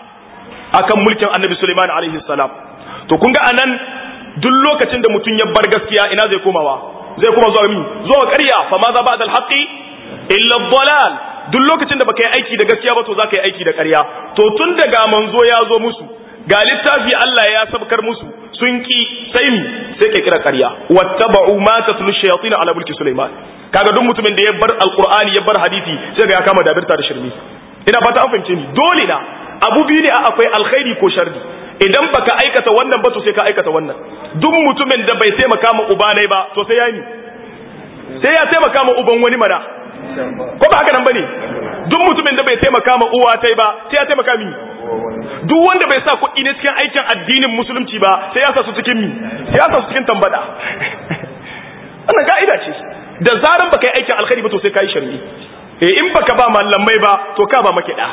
Speaker 1: akan mulkin annabi sulaiman alaihi salam to kun ga anan duk lokacin da mutum ya bar gaskiya ina zai komawa zai kuma zuwa mi zuwa ƙarya fa ma za ba da alhaƙi illa dalal duk lokacin da baka yi aiki da gaskiya ba to za ka yi aiki da ƙarya to tun daga manzo ya zo musu ga littafi Allah ya sabkar musu sun ki sai mi sai ka kira ƙarya wattaba'u ma tatlu shayatin ala mulki sulaiman kaga duk mutumin da ya bar alqur'ani ya bar hadisi sai ga ya kama dabirta da shirmi ina fata an fahimce ni dole na abu biyu ne akwai alkhairi ko sharri idan baka aikata wannan ba to sai ka aikata wannan duk mutumin da bai taimaka ma uba ne ba to sai ya yi sai ya taimaka ma uban wani mana ko ba haka nan bane duk mutumin da bai taimaka ma uwa tai ba sai ya taimaka mi duk wanda bai sa kuɗi ne cikin aikin addinin musulunci ba sai ya sa su cikin mi sai ya sa su cikin tambada wannan ka'ida ce da zaran baka yi aikin alkhairi ba to sai ka yi sharri eh in baka ba mallamai ba to ka ba makiɗa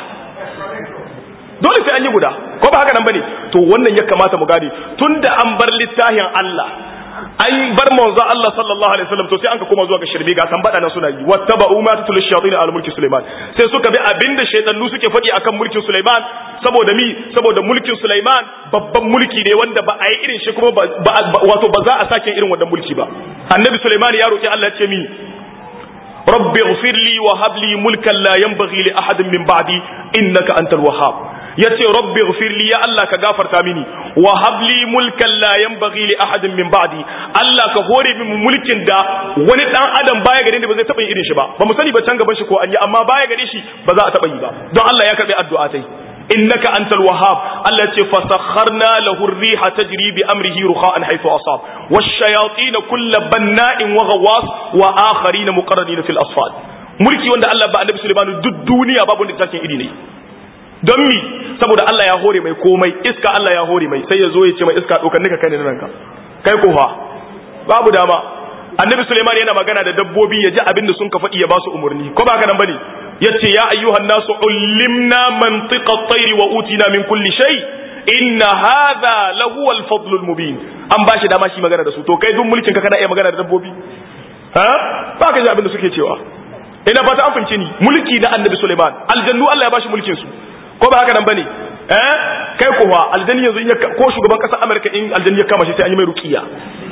Speaker 1: dole sai an yi guda ko ba haka nan bane to wannan ya kamata mu gane tunda an bar littafin Allah an bar manzo Allah sallallahu alaihi wasallam to sai an ka koma zuwa ga shirbi ga tambada nan suna yi wattaba'u ma tatul shayatin al mulki Sulaiman sai suka bi abinda shaytanu suke faɗi akan mulkin Sulaiman saboda mi saboda mulkin Sulaiman babban mulki ne wanda ba a yi irin shi kuma wato ba za a sake irin wannan mulki ba annabi Sulaiman ya roki Allah ya ce mi rabbi ighfir li wa hab li mulkan la yanbaghi li ahadin min ba'di innaka antal wahhab yace rabbi ighfir li ya Allah ka gafarta mini wa hab li mulkan la yanbaghi li ahadin min ba'di Allah ka hore min mulkin da wani dan adam baya gare ni ba zai taba yin irin shi ba ba mu sani ba can gaban shi ko an yi amma baya gare shi ba za a taba yi ba don Allah ya karbi addu'a tai innaka antal wahhab Allah ce fasakharna lahu ar-riha tajri bi amrihi rukha'an haythu asab wash-shayatin kull banna'in wa ghawwas wa akharin muqarranin fil asfad mulki wanda Allah ba annabi Sulaiman duk duniya babu wanda take iri ne don mi saboda Allah ya hore mai komai iska Allah ya hore mai sai ya zo ya ce mai iska dokar nika kai ne nan ka kai ko fa babu dama annabi Sulaiman yana magana da dabbobi ya ji abin da sun ka faɗi ya ba su umarni ko ba haka nan bane yace ya ayyuhan nasu ullimna mantiqa at-tayr wa utina min kulli shay inna hadha lahu al-fadl al-mubin an bashi dama shi magana da su to kai duk mulkin ka kana iya magana da dabbobi ha ba ka ji abin da suke cewa ina fata an fince ni mulki na annabi Sulaiman aljannu Allah ya bashi mulkin su ko ba haka nan bane eh kai kuwa aljanni yanzu ko shugaban kasar America in aljanni ya kama shi sai an yi mai ruqiya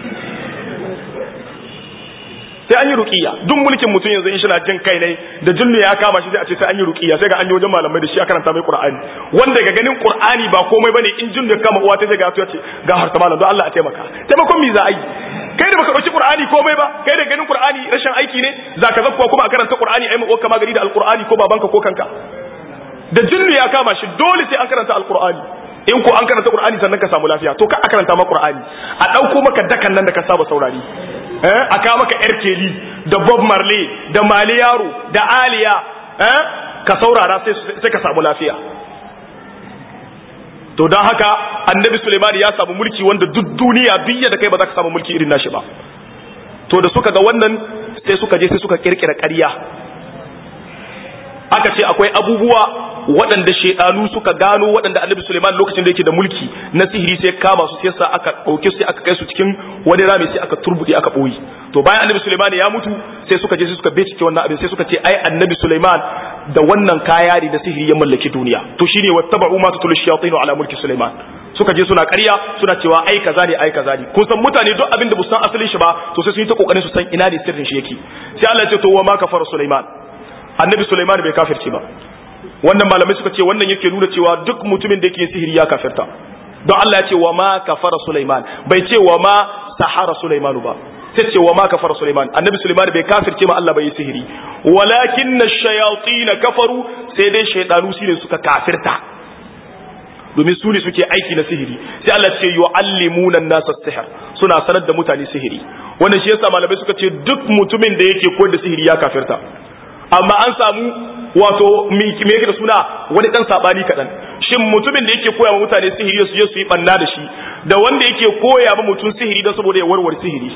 Speaker 1: sai an yi ruqiya duk mulkin mutum yanzu in shi na jin kai ne da jinnu ya kama shi sai a ce sai an yi ruqiya sai ga an yi wajen malamai da shi a karanta mai qur'ani wanda ga ganin qur'ani ba komai bane in jinnu ya kama uwa ta sai ga ya ce ga harta malam don Allah a taimaka taimakon mi za a yi kai da baka dauki qur'ani komai ba kai da ganin qur'ani rashin aiki ne zaka zakkuwa kuma a karanta qur'ani ai mu kama gari da alqur'ani ko babanka ko kanka da jinnu ya kama shi dole sai an karanta alqur'ani in ko an karanta qur'ani sannan ka samu lafiya to ka a karanta ma qur'ani a dauko maka dakan nan da ka saba saurari eh aka maka yar keli da bob marley da mali yaro da aliya eh ka saurara sai sai ka samu lafiya to don haka annabi suleiman ya samu mulki wanda duk duniya duk da kai ba za ka samu mulki irin nashi ba to da suka ga wannan sai suka je sai suka kirkira ƙarya aka ce akwai abubuwa waɗanda shaidanu suka gano waɗanda annabi Suleiman lokacin da yake da mulki na sihiri sai kama su sai sa aka ɗauke su aka kai su cikin wani rami sai aka turbuɗe aka ɓoye to bayan annabi Suleiman ya mutu sai suka je sai suka bincike wannan abin sai suka ce ai annabi Suleiman da wannan kaya ne da sihiri ya mallaki duniya to shine wattaba'u ma tutulu shayatin ala mulki Suleiman suka je suna ƙarya suna cewa ai kaza ne ai kaza ne kun san mutane duk abin da bu san asalin shi ba to sai sun yi ta kokarin su san ina ne sirrin shi yake sai Allah ya ce to wa ma kafara Suleiman annabi Suleiman bai kafirce ba wannan malamai suka ce wannan yake nuna cewa duk mutumin da yake sihiri ya kafirta don Allah ya ce wa ma kafara Sulaiman bai ce wa ma sahara Sulaiman ba sai ce wa ma kafara Sulaiman annabi Sulaiman bai kafirce ma Allah bai yi sihiri walakin ash-shayatin kafaru sai dai shaydanu su ne suka kafirta domin su ne suke aiki na sihiri sai Allah ce yu'allimuna an-nasa sihr suna sanar da mutane sihiri wannan shi yasa malamai suka ce duk mutumin da yake koyar da sihiri ya kafirta amma an samu wato me yake da suna wani dan sabani kadan shin mutumin da yake koya wa mutane sihiri su je su yi banna da shi da wanda yake koya wa mutum sihiri don saboda ya warware sihiri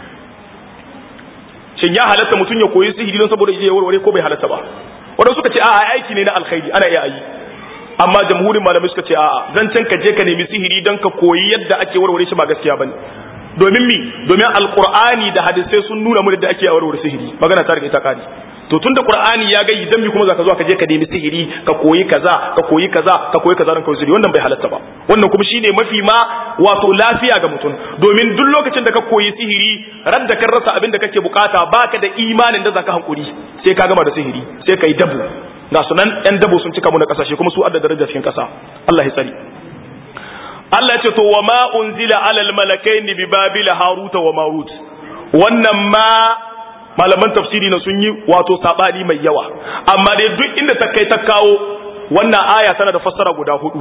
Speaker 1: shin ya halatta mutum ya koyi sihiri don saboda ya warware ko bai halatta ba wanda suka ce a'a aiki ne na alkhairi ana iya yi amma jamhurin malamai suka ce a'a zancen ka je ka nemi sihiri don ka koyi yadda ake warware shi ba gaskiya bane domin mi domin alqur'ani da hadisai sun nuna mu da ake warware sihiri magana ta riga ta kare to tunda qur'ani ya ga idan mi kuma zaka zo ka je ka nemi sihiri ka koyi kaza ka koyi kaza ka koyi kaza dan koyi sihiri wannan bai halatta ba wannan kuma shine mafi ma wato lafiya ga mutum domin duk lokacin da ka koyi sihiri ran da kan rasa abin da kake bukata baka da imanin da zaka hankuri sai ka gama da sihiri sai kai dabu ga sunan yan dabo sun cika mu na kasashe kuma su adda daraja cikin kasa Allah ya tsari Allah ya ce to wa ma unzila alal malakaini bi babila haruta wa marut wannan ma malaman tafsiri na sun yi wato sabani mai yawa amma dai duk inda ta kai ta kawo wannan aya tana da fassara guda hudu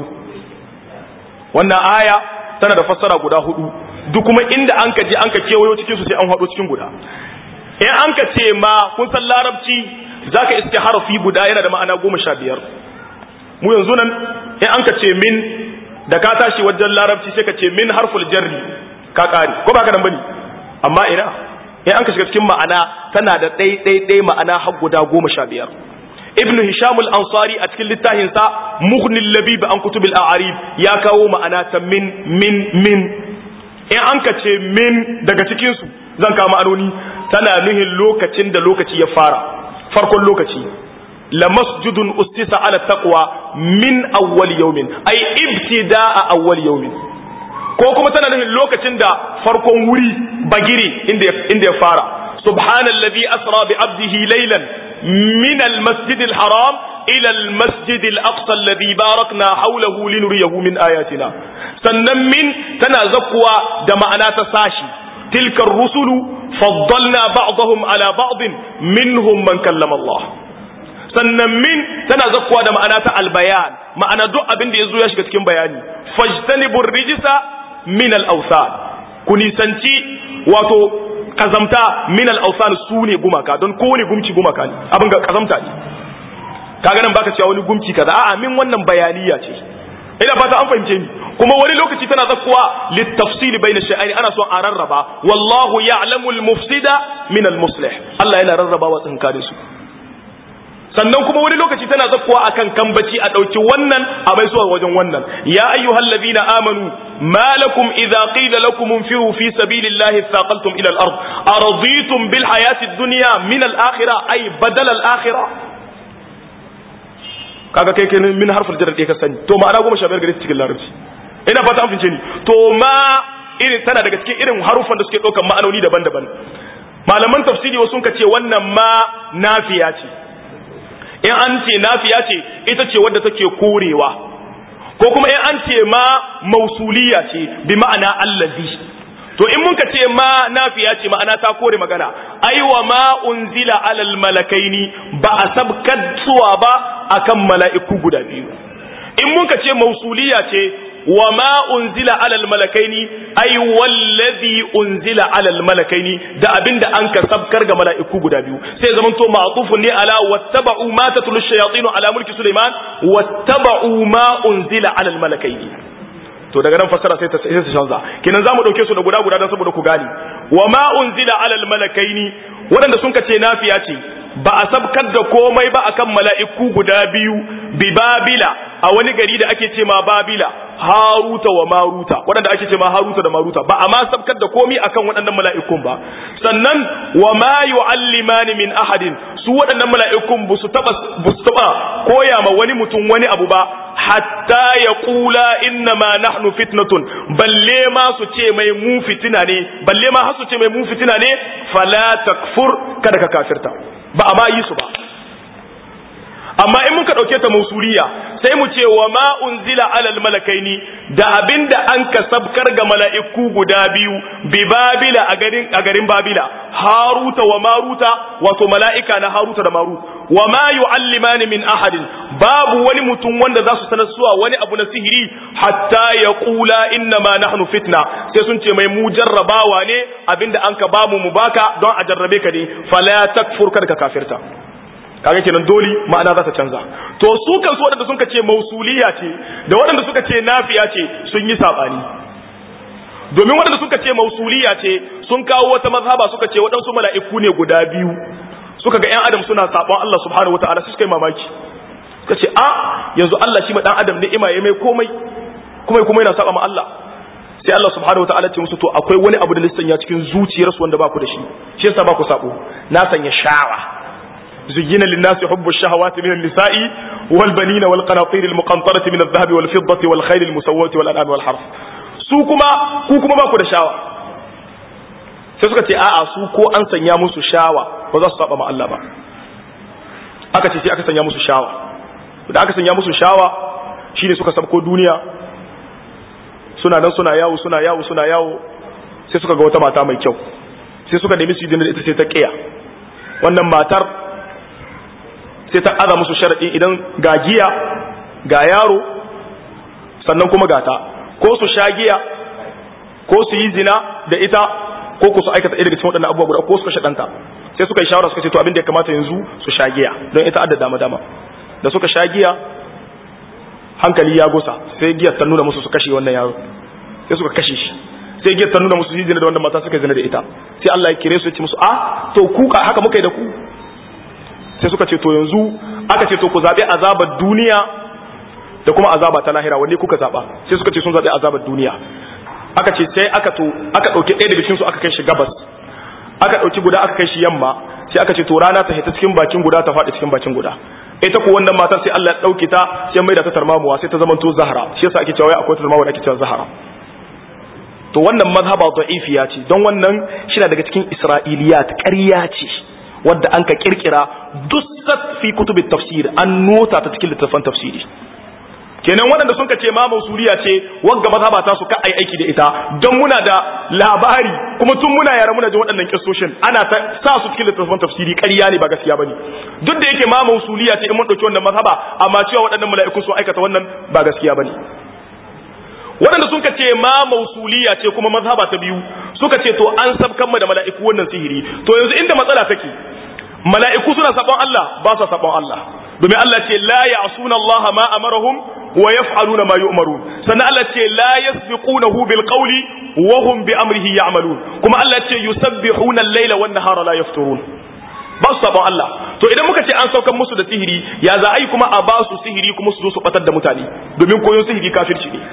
Speaker 1: wannan aya tana da fassara guda hudu duk kuma inda an ka je an ka kewayo cikin su sai an hado cikin guda in an ka ce ma kun san larabci zaka iske harafi guda yana da ma'ana goma sha biyar mu yanzu nan in an ka ce min da ka tashi wajen larabci sai ka ce min harful jarri ka kare ko ba ka nan bane amma ina in an ka shiga cikin ma'ana tana da ɗai ɗai ɗai ma'ana har guda goma sha biyar ibnu hisham al-ansari a cikin littafin sa mughnil labib an kutubil a'arib ya kawo ma'ana ta min min min in an ka ce min daga cikin su zan kawo ma'anoni tana nuhin lokacin da lokaci ya fara farkon lokaci la masjidun ustisa ala taqwa min awwal yawmin ay ibtida'a awwal yawmin ko kuma tana nufin lokacin da farkon wuri bagire inda ya fara subhanallazi asra bi abdihi laylan min almasjid alharam ila almasjid alaqsa alladhi barakna hawlahu linuriyahu min ayatina sannan min tana zakkuwa da ma'ana ta sashi tilka ar-rusulu faddalna ba'dahum ala ba'd minhum man kallama Allah sannan min tana zakkuwa da ma'ana ta albayan ma'ana duk abin da yazo ya shiga cikin bayani fajtanibur rijsa min al-awsan ku nisanci wato kazamta min al-awsan sune gumaka don kowane gumci gumaka ne abin ga kazamta ne kaga nan baka cewa wani gumci kaza a'a min wannan bayaniya ce ina fata an fahimce ni kuma wani lokaci tana zakkuwa littafsili bayna shay'aini ana so a rarraba wallahu ya'lamu al-mufsida min al-muslih Allah yana rarrabawa tsinkanin su sannan kuma wani lokaci tana zakkuwa akan kambaci a dauki wannan a mai zuwa wajen wannan ya ayyuhal ladina amanu ma lakum idza qila lakum infiru fi sabilillahi thaqaltum ila al-ard araditum bil hayati ad-dunya min al-akhirah ay badal al-akhirah kaga kai kai min harfin jarra ka sani to ma'ana goma sha biyar gare su cikin larabci ina fata an fince ni to ma irin tana daga cikin irin harufan da suke ɗaukan ma'anoni daban-daban malaman tafsiri wasu ka ce wannan ma nafiya ce in an ce nafiya ce ita ce wadda take korewa ko kuma in an ce ma mausuliya ce bi ma'ana allazi to in mun ka ce ma nafiya ce ma'ana ta kore magana aiwa ma unzila alal malakaini ba a sabkar suwa ba akan mala'iku guda biyu in mun ka ce mausuliya ce wa ma unzila alal malakaini ai wallazi unzila alal malakaini da abinda an ka sabkar ga mala'iku guda biyu sai zaman to ma'tufun ne ala wattaba'u ma tatlu shayatin ala mulki sulaiman wattaba'u ma unzila alal malakaini to daga nan fassara sai ta sai ta canza kenan zamu dauke su da guda guda dan saboda ku gane wa ma unzila alal malakaini wadanda sun kace nafiya ce ba a sabkar da komai ba akan mala'iku guda biyu bi babila a wani gari da ake ce ma babila haruta wa maruta wadanda ake ce ma haruta da maruta ba a ma sabkar da komai akan waɗannan mala'ikun ba sannan wa ma yu'allimani min ahadin su waɗannan mala'ikun ba su taba taba koya ma wani mutum wani abu ba hatta ya kula inna ma nahnu fitnatun balle ma su ce mai mu fitina ne balle ma har su ce mai mu fitina ne fala takfur kada ka kafirta ba a ma yi su ba amma in muka dauke ta mausuliya sai mu ce wa ma unzila alal malakaini da abinda an ka sabkar ga mala'iku guda biyu bi babila a garin a garin babila haruta wa maruta wato mala'ika na haruta da marut wa ma yu'allimani min ahadin babu wani mutum wanda za su sanar suwa wani abu na sihiri hatta ya kula inna ma nahnu fitna sai sun ce mai mu jarrabawa ne abinda an ka bamu mu baka don a jarrabe ka ne fala takfur kada ka kafirta kaga kenan dole ma'ana za ta canza to su kansu waɗanda suka ce mausuliya ce da waɗanda suka ce nafiya ce sun yi sabani domin waɗanda suka ce mausuliya ce sun kawo wata mazhaba suka ce waɗansu mala'iku ne guda biyu suka ga 'yan adam suna sabon Allah subhanahu wataala su suka yi mamaki suka ce a yanzu Allah shi ma dan adam ni'ima ya mai komai kuma kuma yana saba ma Allah sai Allah subhanahu wataala ce musu to akwai wani abu da lissan ya cikin zuciyarsu wanda ba ku da shi shi yasa ba ku sabo na sanya shawa زين للناس حب الشهوات من النساء والبنين والقناطير المقنطرة من الذهب والفضة والخيل المسومة والأنعام والحرث su kuma ku kuma ba ku da shawa sai suka ce a'a su ko an sanya musu shawa ba za su saba ma Allah ba aka ce sai aka sanya musu shawa da aka sanya musu shawa shine suka sabko duniya suna nan suna yawo suna yawo suna yawo sai suka ga wata mata mai kyau sai suka nemi su yi da ita sai ta kiya wannan matar sai ta aza musu sharaɗi idan ga giya ga yaro sannan kuma gata ko su sha giya ko su yi zina da ita ko ku su aikata ɗaya daga cikin waɗannan abubuwa guda ko su kashe ɗanta sai suka yi shawara suka ce to abin da ya kamata yanzu su sha giya don ita adda dama dama da suka sha giya hankali ya gusa sai giyar ta nuna musu su kashe wannan yaro sai suka kashe shi sai giyar ta nuna musu su yi zina da wannan mata suka zina da ita sai Allah ya kire su ya ce musu a to ku haka muka yi da ku sai suka ce to yanzu aka ce to ku zaɓi azabar duniya da kuma azaba ta lahira wanne kuka zaɓa sai suka ce sun zaɓi azabar duniya aka ce sai aka to aka ɗauki ɗaya daga cikinsu aka kai shi gabas aka ɗauki guda aka kai shi yamma sai aka ce to rana ta hita cikin bakin guda ta faɗi cikin bakin guda ita ko wannan matar sai Allah ya ɗauke ta sai mai da ta tarmamuwa sai ta zamanto zahara shi yasa ake cewa akwai tarmamuwa da ake cewa zahara to wannan mazhaba da'ifiya ce don wannan shi daga cikin isra'iliyat ƙarya ce wadda an ka kirkira dusat fi kutubin tafsir an nota ta cikin littattafan tafsiri kenan waɗanda sun ce ma mausuliya ce wagga mazhaba ta su ka ai aiki da ita don muna da labari kuma tun muna yara muna ji waɗannan kissoshin ana ta sa su cikin littattafan tafsiri ƙarya ne ba gaskiya bane duk da yake ma mausuliya ce in mun dauki wannan mazhaba amma cewa waɗannan mala'iku sun aikata wannan ba gaskiya bane waɗanda sun ce ma mausuliya ce kuma mazhaba ta biyu suka ce to an sabkan mu da mala'iku wannan sihiri to yanzu inda matsala take mala'iku suna sabon Allah ba su sabon Allah domin Allah ce la ya'suna Allah ma amarahum wa yaf'aluna ma yu'marun sannan Allah ce la yasbiqunahu bil qawli wa hum bi amrihi ya'malun kuma Allah ce yusabbihuna al-laila wan nahara la yafturun ba su sabon Allah to idan muka ce an saukan musu da sihiri ya za a yi kuma a ba su sihiri kuma su zo su batar da mutane domin koyon sihiri kafirci ne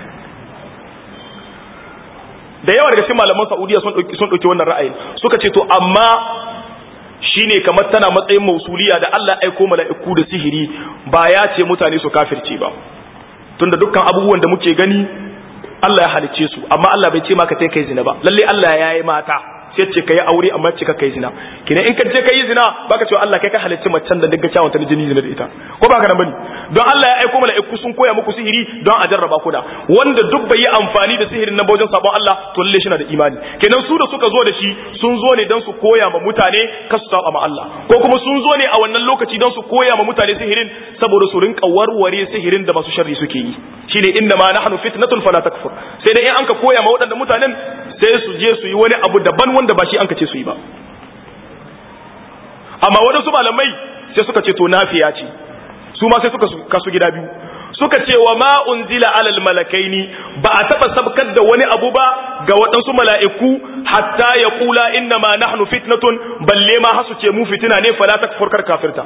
Speaker 1: da yawa daga cikin malaman Saudiya sun dauki sun dauki wannan ra'ayin suka ce to amma shine kamar tana matsayin mausuliya da Allah aiko mala'iku da sihiri ba ya ce mutane su kafirce ba tunda dukkan abubuwan da muke gani Allah ya halicce su amma Allah bai ce maka sai kai zina ba lalle Allah ya yi mata sai ce kai aure amma ce ka kai zina kina in ka je kai zina baka cewa Allah kai ka halicci macen da daga kyawun ta jini zina da ita ko baka nan bane don Allah ya aiko mala'iku sun koya muku sihiri don a jarraba ku da wanda duk bai yi amfani da sihirin nan wajen sabon Allah to lalle shi na da imani kenan su da suka zo da shi sun zo ne don su koya ma mutane ka su saba ma Allah ko kuma sun zo ne a wannan lokaci don su koya ma mutane sihirin saboda su rinka warware sihirin da masu sharri suke yi shine inna ma nahnu fitnatun fala takfur sai dai in an ka koya ma waɗanda mutanen sai su je su yi wani abu daban wanda ba shi an ka ce su yi ba amma waɗansu malamai sai suka ce to nafiya ce su ma sai suka kasu gida biyu suka ce wa ma unzila alal malakaini ba a taba sabkar da wani abu ba ga waɗansu mala'iku hatta ya kula inna ma nahnu fitnatun balle ma hasu ce mu fitina ne fala takfur kar kafirta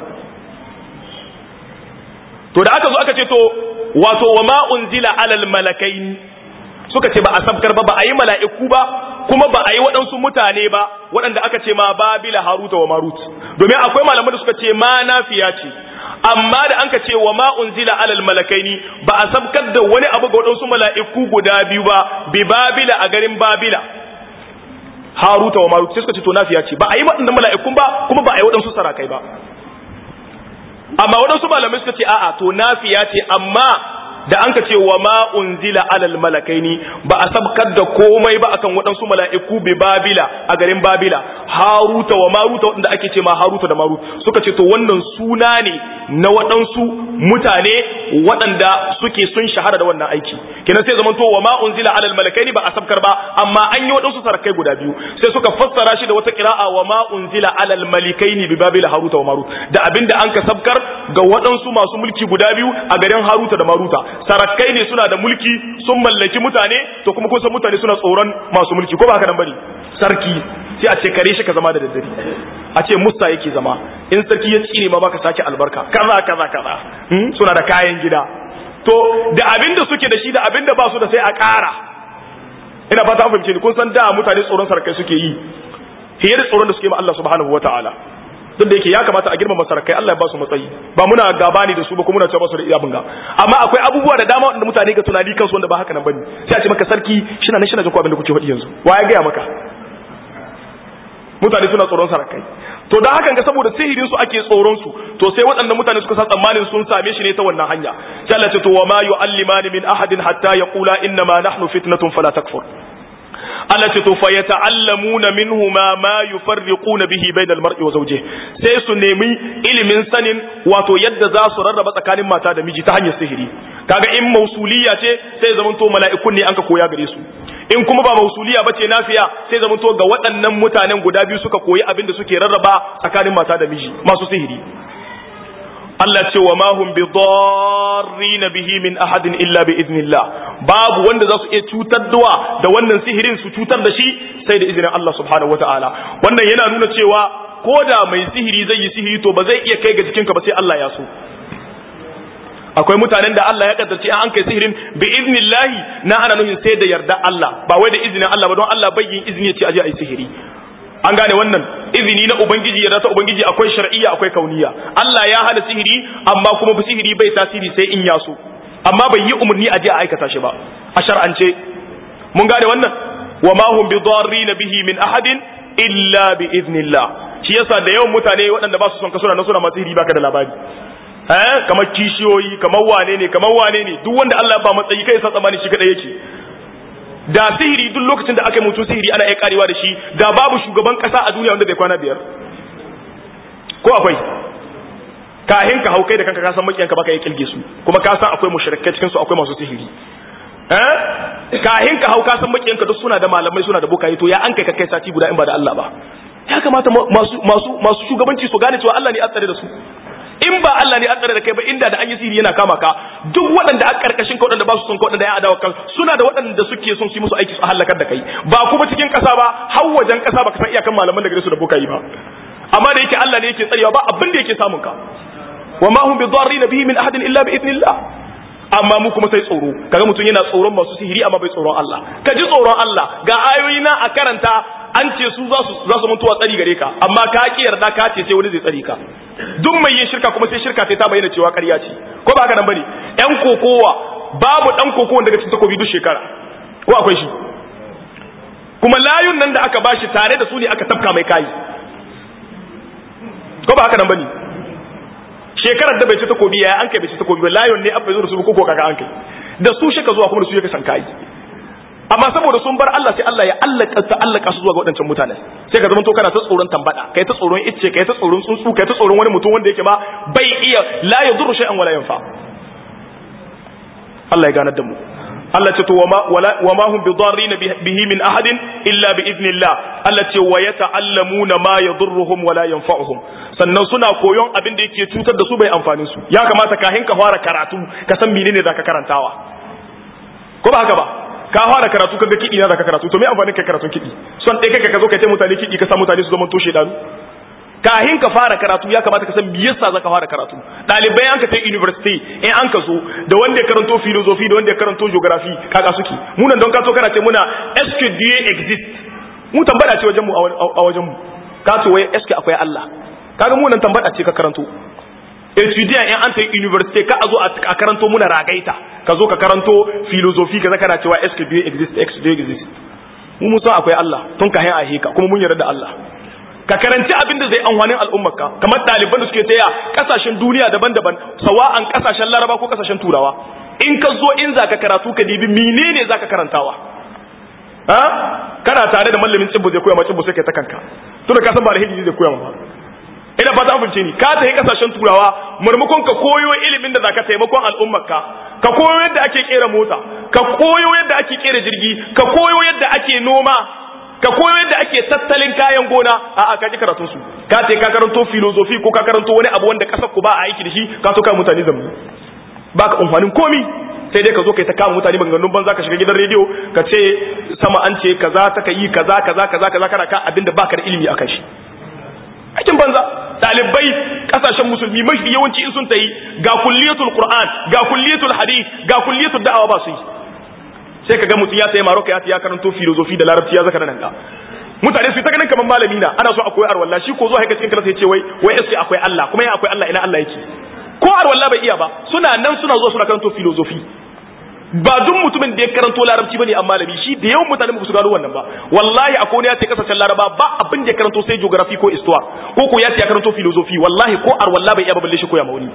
Speaker 1: to da aka zo aka ce to wato wa ma unzila alal malakaini suka ce ba a sabkar ba ba a yi mala'iku ba kuma ba a yi waɗansu mutane ba waɗanda aka ce ma babila haruta wa marut domin akwai malaman da suka ce ma nafiya ce amma da an ka ce wa ma unzila alal malakaini ba a sabkar da wani abu ga waɗansu mala'iku guda biyu ba bi babila a garin babila haruta wa marut sai suka ce to nafiya ce ba a yi waɗannan mala'ikun ba kuma ba a yi waɗansu sarakai ba amma waɗansu malamai suka ce a'a to nafiya ce amma da an ka ce wa ma unzila alal malakaini ba a sabkar da komai ba akan waɗansu mala'iku bi babila a garin babila haruta wa maruta waɗanda ake ce ma haruta da marut suka ce to wannan suna ne na waɗansu mutane waɗanda suke sun shahara da wannan aiki kenan sai zaman to wa ma unzila alal malakaini ba a sabkar ba amma an yi waɗansu sarakai guda biyu sai suka fassara shi da wata kira'a wa ma unzila alal malikaini bi babila haruta wa marut da abinda an ka sabkar ga waɗansu masu mulki guda biyu a garin haruta da maruta sarakai ne suna da mulki sun mallaki mutane to kuma kun san mutane suna tsoron masu mulki ko ba haka nan bane sarki sai a ce kare shi ka zama da daddare a ce musta yake zama in sarki ya tsine ma baka sake albarka kaza kaza kaza hmm? suna da kayan gida to da abin da suke da shi da abin da ba su da sai a ƙara ina fata an fahimce ni kun san da mutane tsoron sarakai suke yi fiye da tsoron da suke ma Allah subhanahu wataala duk da yake ya kamata a girmama sarakai Allah ya ba su matsayi ba muna gaba ne da su ba kuma muna cewa ba su da iya bunga amma akwai abubuwa da dama wanda mutane ga tunani kansu wanda ba haka nan bane sai a ce maka sarki shina nan shina jin ko abin da kuke faɗi yanzu wa ya gaya maka mutane suna tsoron sarakai to da hakan ga saboda sihirin su ake tsoron su to sai waɗannan mutane suka sa tsammanin sun same shi ne ta wannan hanya sai Allah ce to wa ma yu'allimani min ahadin hatta yaqula inna ma nahnu fitnatun fala takfur Allah ce to fa yata'allamuna minhuma ma yufarriquna bihi bainal mar'i wa zawjihi sai su nemi ilimin sanin wato yadda za su rarraba tsakanin mata da miji ta hanyar sihiri kaga in mausuliya ce sai zaman to mala'ikun ne anka koya gare su in kuma ba mausuliya bace nafiya sai zaman to ga waɗannan mutanen guda biyu suka koyi abin da suke rarraba tsakanin mata da miji masu sihiri Allah ce wa mahum bi darrin bihi min ahadin illa bi idnillah babu wanda za su iya cutar da wannan sihirin su cutar da shi sai da izinin Allah subhanahu wataala wannan yana nuna cewa ko da mai sihiri zai yi sihiri to ba zai iya kai ga jikinka ba sai Allah ya so akwai mutanen da Allah ya kaddace an kai sihirin bi idnillahi na ana nufin sai da yarda Allah ba wai da izinin Allah ba don Allah bai yin izini ya ce aje ayi sihiri an gane wannan izini na ubangiji ya ta ubangiji akwai shar'iyya akwai kauniya Allah ya hana sihiri amma kuma sihiri bai tasiri sai in ya so amma bai yi umarni a je a aikata shi ba a shar'ance mun gane wannan wa ma hum bi darrin bihi min ahadin illa bi idnillah shi yasa da yawan mutane waɗanda ba su son ka suna na suna masu sihiri baka da labari eh kamar kishiyoyi kamar wane ne kamar wane ne duk wanda Allah ba matsayi kai sa tsamani shi kadai yake da sihiri duk lokacin da aka yi mutu sihiri ana iya karewa da shi da babu shugaban kasa a duniya wanda zai kwana biyar ko akwai kahin ka hau kai da kanka ka san makiyanka baka yi kilge su kuma ka san akwai mushrikai cikin su akwai masu sihiri eh kahin ka hau ka san makiyanka duk suna da malamai suna da bokaye to ya an kai ka kai sati guda in ba da Allah ba ya kamata masu masu masu shugabanci su gane cewa Allah ne ya tsare da su in ba Allah ne ya tsare da kai ba inda da an yi sihiri yana kama ka duk waɗanda a karkashin ka waɗanda ba su son ka waɗanda ya adawa kan suna da waɗanda suke son su yi musu aiki su halakar da kai ba kuma cikin ƙasa ba har wajen ƙasa ba ka san iyakan malaman da gare su da bokaye ba amma da yake Allah ne yake tsarewa ba abin da yake samun ka wa ma hum bidarrin bihi min ahadin illa bi idnillah amma mu kuma sai tsoro kaga mutum yana tsoron masu sihiri amma bai tsoron Allah ka ji tsoron Allah ga ayoyi na a karanta an ce su za su za su mutuwa tsari gare ka amma ka ki yarda ka ce sai wani zai tsari ka duk mai yin shirka kuma sai shirka sai ta bayyana cewa ƙarya ce ko ba haka nan bane yan kokowa babu dan kokowa daga cikin takobi duk shekara ko akwai shi kuma layun nan da aka bashi tare da su ne aka tafka mai kai ko ba haka nan bane shekarar da bai ci takobi ya an kai bai ci takobi ba layon ne abba zo da su ko kaga an kai da su shaka zuwa kuma da su yake san kai amma saboda sun bar Allah sai Allah ya allaka ta allaka su zuwa ga wadancan mutane sai ka zama to kana ta tsoron tambada kai ta tsoron icce kai ta tsoron tsuntsu kai ta tsoron wani mutum wanda yake ma bai iya la yadurru shay'an wala yanfa Allah ya ganar da mu Allah ce to wa ma hum bidarrin bihi min ahadin illa bi idnillah Allah ce wa yata'allamuna ma yadurruhum wala yanfa'uhum sannan suna koyon abin da yake cutar da su bai amfani su ya kamata kahin ka fara karatu ka san menene zaka karantawa ko ba haka ba ka fara karatu kaga kidi na zaka karatu to me amfanin kai karatun kidi son dai kai ka zo ka ce mutane kidi ka sa mutane su zama toshe danu kahin ka fara karatu ya kamata ka san me yasa zaka fara karatu dalibai an ka tai university in an ka zo da wanda ya karanto philosophy da wanda ya karanto geography kaga suke mu nan don ka so kana ce muna est exist mu tambada ce wajen mu a wajen mu ka ce wai est akwai Allah kaga mu nan tambada ce ka karanto etudiant in an ta university ka a zo a karanto muna ragaita ka zo ka karanto philosophy ka zaka na cewa est exist est exist mu mun san akwai Allah tun ka hin a heka kuma mun yarda da Allah ka karanci abin da zai amfanin al'ummarka kamar ɗaliban da suke taya ƙasashen duniya daban-daban sawa'an ƙasashen laraba ko ƙasashen turawa in ka zo in za ka karatu ka dibi menene za ka karantawa ha kana tare da mallamin tsibbo zai koya ma tsibbo sai kai ta kanka tunda ka san ba da hijiji zai koya ma ina fata an fahimce ni ka tafi ƙasashen turawa murmukon ka koyo ilimin da za ka taimakon al'ummarka ka koyo yadda ake kera mota ka koyo yadda ake kera jirgi ka koyo yadda ake noma ka koyo yadda ake tattalin kayan gona a a kaji karatun su ka ce ka karanto filozofi ko ka karanto wani abu wanda kasar ku ba a aiki da shi ka so ka mutane zambu ba ka amfanin komi sai dai ka zo kai ta kama mutane maganganun banza ka shiga gidan rediyo ka ce sama an ce kaza ta ka yi kaza kaza kaza kaza kana ka abinda baka da ilimi akan shi aikin banza dalibai kasashen musulmi mafi yawanci in sun ta yi ga kulliyatul qur'an ga kulliyatul hadith ga kulliyatul da'awa ba su yi sai ka ga mutum ya sayi maroka ya ya karanto filozofi da larabci ya zaka nan ka mutane su ta ganin kamar malami na ana so a koyi arwalla shi ko zo haka cikin karasa ya ce wai wai sai akwai Allah kuma ya akwai Allah ina Allah yake ko arwalla bai iya ba suna nan suna zo suna karanto filozofi ba duk mutumin da ya karanto larabci bane amma malami shi da yawan mutane ba su gano wannan ba wallahi akwai ne ya ce kasashen laraba ba abin da ya karanto sai geography ko histoire ko ko ya ce ya karanto filozofi wallahi ko arwalla bai iya ba balle shi koya ma wani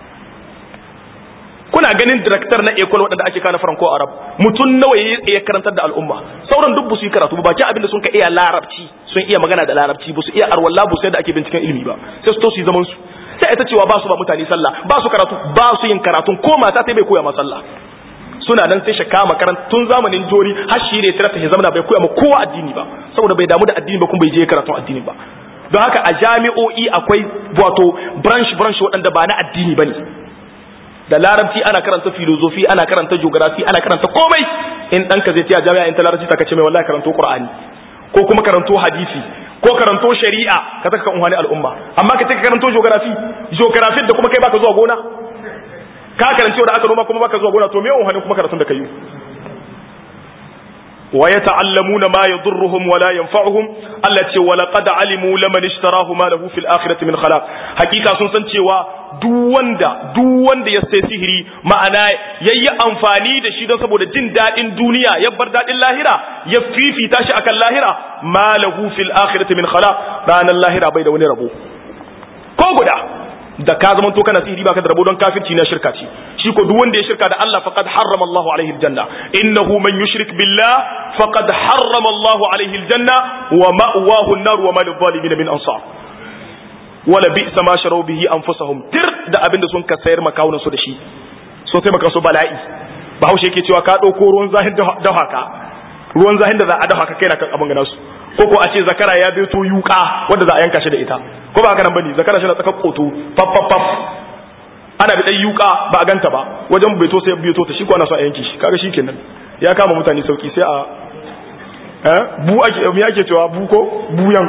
Speaker 1: kuna ganin director na ecole waɗanda ake kana franco arab mutum nawa ya karantar da al'umma sauran duk su yi karatu ba bakin abin da sun ka iya larabci sun iya magana da larabci ba su iya arwalla ba su da ake binciken ilimi ba sai su to su yi zaman su sai ita cewa ba su ba mutane sallah ba su karatu ba su yin karatun ko mata sai bai koya ma sallah suna nan sai shaka makaranta tun zamanin jori har shi ne tirata ya zama bai koya ma kowa addini ba saboda bai damu da addini ba kuma bai je karatun addini ba don haka a jami'o'i akwai wato branch branch waɗanda ba na addini ba ne da larabci ana karanta filozofi ana karanta geography ana karanta komai in ɗanka zai tiya jami'a in ta larabci ta kace mai wallahi karanto qur'ani ko kuma karanto hadisi ko karanto shari'a ka saka kan wani al'umma amma ka ce ka karanto geography geography da kuma kai baka zuwa gona ka karanci da aka noma kuma baka zuwa gona to me yawan kuma karatun da kai wa yata'allamuna ma yadurruhum wa la yanfa'uhum Allah ce wa laqad alimu laman ishtarahu ma lahu fil akhirati min khalaq hakika sun san cewa duk wanda duk wanda ya sai sihiri ma'ana yayi amfani da shi don saboda jin dadin duniya ya bar dadin lahira ya fifita shi akan lahira ma lahu fil akhirati min khalaq ranan lahira bai da wani rabo ko guda da ka zama to kana sihiri baka da rabo don kafirci na shirka ce shi ko duk wanda ya shirka da Allah faqad harrama Allahu alaihi aljanna innahu man yushrik billah faqad harrama Allahu alaihi aljanna wa ma'wahu an-nar wa ma lidh-dhalimin min ansar wala bi'sa ma sharu bihi anfusahum tir da abinda sun ka sayar makawunan su da shi so sai maka su bala'i bahaushe yake cewa ka dauko ruwan zahin da haka ruwan zahin da za a dafa ka kai na kan abin gana su ko ko a ce zakara ya beto yuka wanda za a yanka shi da ita ko ba haka nan bane zakara shi na tsakar koto faf faf faf ana da dan yuka ba a ganta ba wajen beto sai beto ta shi ko ana so a yanke shi kaga shikenan ya kama mutane sauki sai a eh bu ake me ake cewa bu ko buyan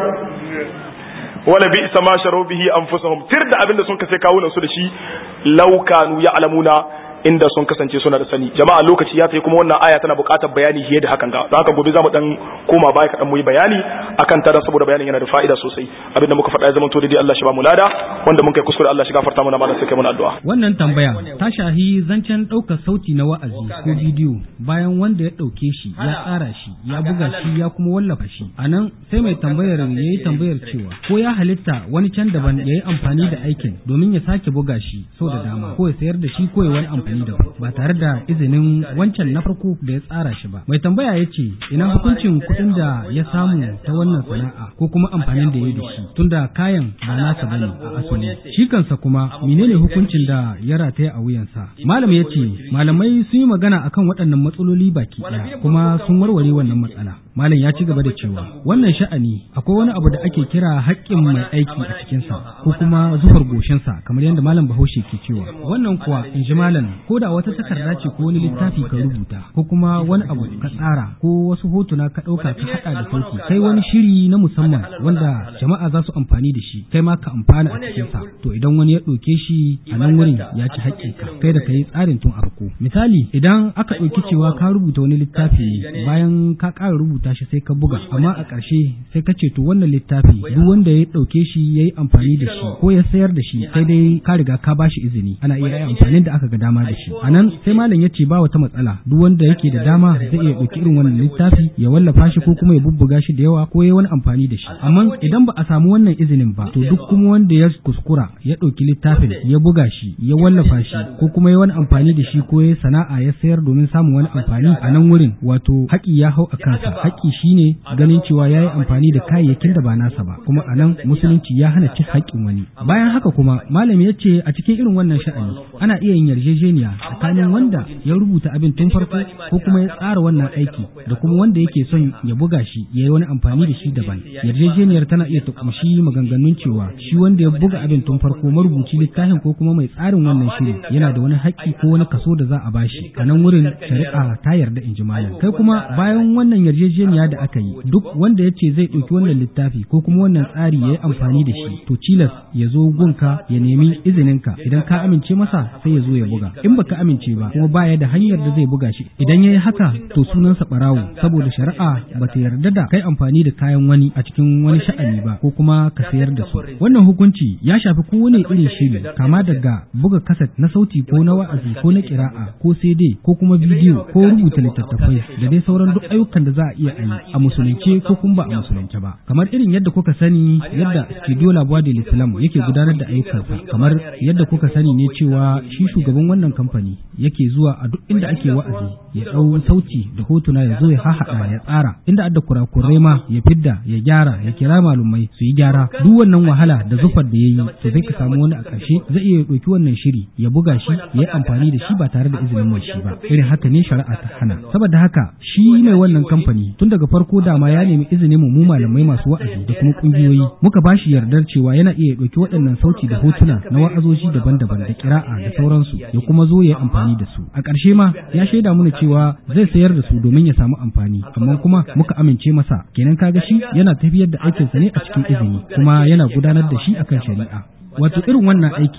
Speaker 1: wala bi isa ma sharu bihi anfusuhum tir da abinda sun kace kawunan su da shi law kanu ya'lamuna inda sun kasance suna da sani jama'a lokaci ya tayi kuma wannan aya tana buƙatar bayani fiye da hakan ga don haka gobe zamu dan koma baya kaɗan mu yi bayani akan ta dan saboda bayanin yana da fa'ida sosai abinda muka faɗa ya zama to dai Allah shi ba mu lada wanda mun kai kuskure Allah shi gafarta mana malam sai kai mana addu'a
Speaker 3: wannan tambaya ta shahi zancen ɗaukar sauti na wa'azi ko bidiyo bayan wanda ya ɗauke shi ya tsara shi ya buga shi ya kuma wallafa shi anan sai mai tambayar ya yi tambayar cewa ko ya halitta wani can daban ya yi amfani da aikin domin ya sake buga shi sau da dama ko ya sayar da shi ko ya wani amfani amfani da ba tare da izinin wancan na farko da ya tsara shi ba mai tambaya ya ce ina hukuncin kuɗin da ya samu ta wannan sana'a ko kuma amfanin da ya yi da shi tunda kayan ba nasa bane a asali shi kansa kuma menene hukuncin da ya rataya a wuyansa malam ya ce malamai sun yi magana akan waɗannan matsaloli baki ɗaya kuma sun warware wannan matsala malam ya ci gaba da cewa wannan sha'ani akwai wani abu da ake kira haƙƙin mai aiki a cikinsa ko kuma zufar goshinsa kamar yadda malam bahaushe ke cewa wannan kuwa in ji malam ko da wata takarda ce ko wani littafi ka rubuta ko kuma wani abu ka tsara ko wasu hotuna ka ɗauka ka haɗa da sauki kai wani shiri na musamman wanda jama'a za su amfani da shi kai ma ka amfana a cikinsa to idan wani ya ɗauke shi a nan wurin ya ci haƙƙinka kai da ka yi tsarin tun a farko misali idan aka ɗauki cewa ka rubuta wani littafi ne bayan ka ƙara rubuta shi sai ka buga amma a ƙarshe sai ka ce to wannan littafi duk wanda ya ɗauke shi ya yi amfani da shi ko ya sayar da shi sai dai ka riga ka ba shi izini ana iya yi amfanin da aka ga dama da shi a nan sai malam ya ce ba wata matsala duk wanda yake da dama zai iya ɗauki irin wannan littafi ya wallafa shi ko kuma ya bubbuga shi da yawa ko ya wani amfani da shi amma idan ba a samu wannan izinin ba to duk kuma wanda ya kuskura ya ɗauki littafin ya buga shi ya wallafa shi ko kuma ya wani amfani da shi ko ya sana'a ya sayar domin samun wani amfani a nan wurin wato haƙi ya hau a kansa haƙi shine ganin cewa ya yi amfani da kayayyakin da ba nasa ba kuma a nan musulunci ya hana cin haƙƙin wani bayan haka kuma malam ya ce a cikin irin wannan sha'ani ana iya yin yarjejeniya tsakanin wanda ya rubuta abin tun farko ko kuma ya tsara wannan aiki da kuma wanda yake son ya buga shi ya yi wani amfani da shi daban yarjejeniyar tana iya tukumshi maganganun cewa shi wanda ya buga abin tun farko marubuci littafin ko kuma mai tsarin wannan shiri yana da wani haƙƙi ko wani kaso da za a bashi a nan wurin shari'a ta yarda in ji malam kai kuma bayan wannan yarjejeniya da aka yi duk wanda ya ce zai ɗauki wannan littafi ko kuma wannan tsari ya yi amfani da shi to cilas ya zo gunka ya nemi izininka idan ka amince masa sai ya zo ya buga in baka amince ba kuma baya da hanyar da zai buga shi idan ya yi haka to sunansa barawo saboda shari'a ba ta yarda da kai amfani da kayan wani a cikin wani sha'ani ba ko kuma ka sayar da su wannan hukunci ya shafi kowane irin shiri kama daga buga kaset na sauti ko na wa'azi ko na kira'a ko CD ko kuma bidiyo ko rubuta littattafai da dai sauran duk ayyukan da za a iya yi a musulunce ko kuma ba a musulunce ba kamar irin yadda kuka sani yadda studio labuwa da islam yake gudanar da ayyukansa kamar yadda kuka sani ne cewa shi shugaban wannan kamfani yake zuwa a duk inda ake wa'azi ya ɗau sauti da hotuna ya zo ya hahaɗa ya tsara inda adda kurakurai ma ya fidda ya gyara ya kira malumai su yi gyara duk wannan wahala da zufar da ya yi to sai ka samu wani a ƙarshe zai iya ɗauki wannan shiri ya buga shi ya yi amfani da shi ba tare da izinin mai shi ba irin haka ne shari'a ta hana saboda haka shi mai wannan kamfani tun daga farko dama ya nemi izinin mu malamai masu wa'azi da kuma ƙungiyoyi muka ba shi yardar cewa yana iya ɗauki waɗannan sauti da hotuna na wa'azoji daban-daban da kira'a da sauransu ya kuma zo ya yi amfani da su a ƙarshe ma ya shaida mana cewa zai sayar da su domin ya samu amfani amma kuma muka amince masa kenan kaga shi yana tafiyar da aikinsa ne a cikin izini kuma yana gudanar da shi akan shari'a wato irin wannan aiki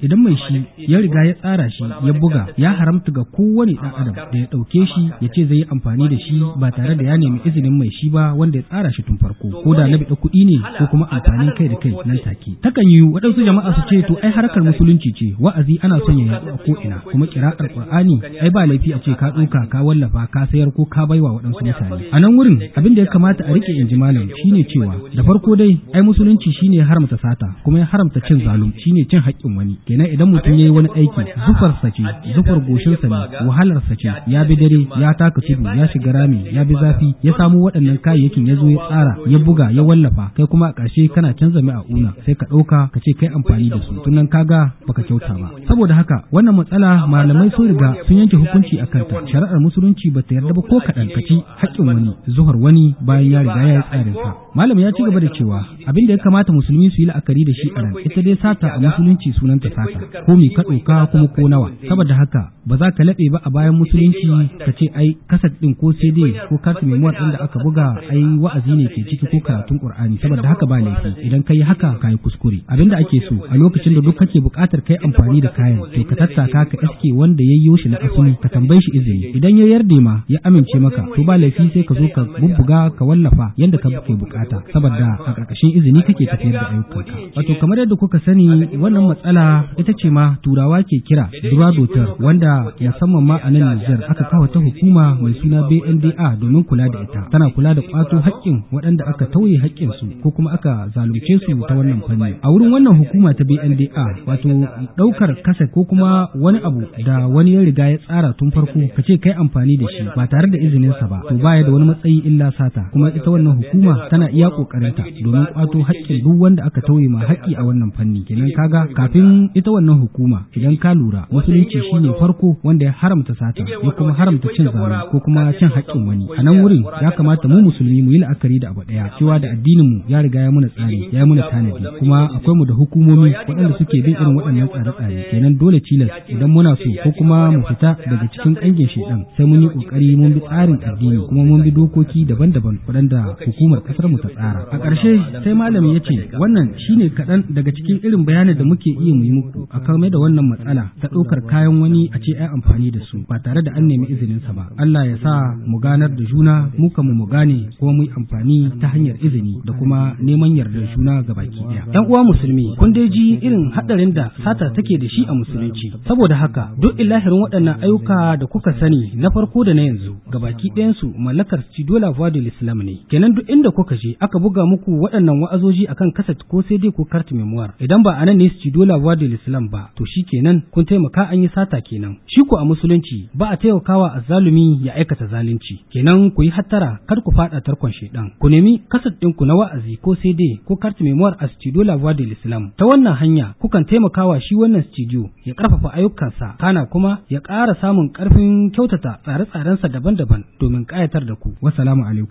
Speaker 3: idan mai shi ya riga ya tsara shi ya buga ya haramta ga kowane ɗan adam da ya ɗauke shi ya ce zai yi amfani da shi ba tare da ya nemi izinin mai shi ba wanda ya tsara shi tun farko ko da na biɗa kuɗi ne ko kuma amfanin kai da kai nan take takan yi waɗansu jama'a su ce to ai harkar musulunci ce wa'azi ana son ya yaɗu a ko'ina kuma kira'ar qur'ani ai ba laifi a ce ka ɗauka ka wallafa ka sayar ko ka baiwa waɗansu mutane a nan wurin abin da ya kamata a rike in ji malam shine cewa da farko dai ai musulunci shine ya haramta sata kuma ya haramta cin zalum shine cin haƙƙin wani kenan idan mutum yayi wani aiki zufar sa ce zufar goshin sa ne wahalar sa ce ya bi dare ya taka tudu ya shiga rami ya bi zafi ya samu waɗannan kayayyakin ya zo ya tsara ya buga ya wallafa kai kuma a ƙarshe kana canza mai a una sai ka ɗauka ka ce kai amfani da su tunan kaga baka kyauta ba saboda haka wannan matsala malamai sun riga sun yanke hukunci a kanta shari'ar musulunci ba ta yarda ba ko kaɗan ka ci haƙƙin wani zuhar wani bayan ya riga ya yi tsarin sa malam ya ci gaba da cewa abin da ya kamata musulmi su yi la'akari da shi a nan ita dai sata a musulunci sunanta sata ko mi ka ɗauka kuma ko nawa saboda haka ba za ka laɓe ba a bayan musulunci ka ce ai kasat ɗin ko cd ko kasu memuwar ɗin da aka buga ai wa'azi ne ke ciki ko karatun qur'ani saboda haka ba laifi idan ka yi haka ka yi kuskure abin da ake so a lokacin da duk kake buƙatar kai amfani da kayan to ka tattaka ka iske wanda ya yi shi na asali ka tambaye shi izini idan ya yarda ma ya amince maka to ba laifi sai ka zo ka bubbuga ka wallafa yanda ka ke bukata saboda a ƙarƙashin izini kake tafiyar da ayyukanka wato kamar yadda kuka sani wannan matsala ita ce ma turawa ke kira duradotar wanda musamman ma a nan Nijar aka kawo ta hukuma mai suna BNDA domin kula da ita tana kula da kwato haƙƙin waɗanda aka tauye haƙƙin su ko kuma aka zalunce su ta wannan fanni a wurin wannan hukuma ta BNDA wato ɗaukar kasa ko kuma wani abu da wani ya riga ya tsara tun farko ka ce kai amfani da shi ba tare da izininsa ba to baya da wani matsayi illa sata kuma ita wannan hukuma tana iya kokarinta domin kwato haƙƙin duk wanda aka tauye ma haƙƙi a wannan fanni kenan kaga kafin ita wannan hukuma idan ka lura musulunci shine farko wanda ya haramta sata ya kuma haramta cin zalunci ko kuma cin haƙƙin wani a nan wurin ya kamata mu musulmi mu yi la'akari da abu ɗaya cewa da addinin mu ya riga ya muna tsari ya muna tanadi kuma akwai mu da hukumomi waɗanda suke bin irin waɗannan tsare-tsare kenan dole cilas idan muna so ko kuma mu fita daga cikin ƙangin shedan sai mun yi ƙoƙari mun bi tsarin addini kuma mun bi dokoki daban-daban waɗanda hukumar ƙasar mu ta tsara a ƙarshe sai malami ya ce wannan shine kaɗan daga cikin irin bayanin da muke iya mu yi muku a kan da wannan matsala ta ɗaukar kayan wani a ce ai amfani da su ba tare da an nemi izininsa ba Allah ya sa mu ganar da juna mu mu mu gane kuma mu yi amfani ta hanyar izini da kuma neman yardar juna ga baki ɗaya ƴan uwa musulmi kun dai ji irin haɗarin da sata take da shi a musulunci saboda haka duk ilahirin waɗannan ayyuka da kuka sani na farko da na yanzu ga baki ɗayansu mallakar Stidola Vodil Islam ne kenan duk inda kuka je aka buga muku waɗannan wa'azoji akan kaset ko sai dai ko kart memoir idan ba anan ne Stidola Vodil Islam ba to shi kenan kun taimaka an yi sata kenan shi ko a musulunci ba a taimakawa azzalumi ya aikata zalunci kenan ku yi hattara kar ku faɗa tarkon shedan ku nemi kaset ɗinku na wa'azi ko sai dai ko kart memoir a Stidola Vodil Islam ta wannan hanya kukan taimakawa shi wannan studio ya ƙarfafa ayyukansa kana kuma ya ƙara samun ƙarfin kyautata tsare-tsarensa daban-daban domin ƙayatar da ku. Wassalamu alaikum.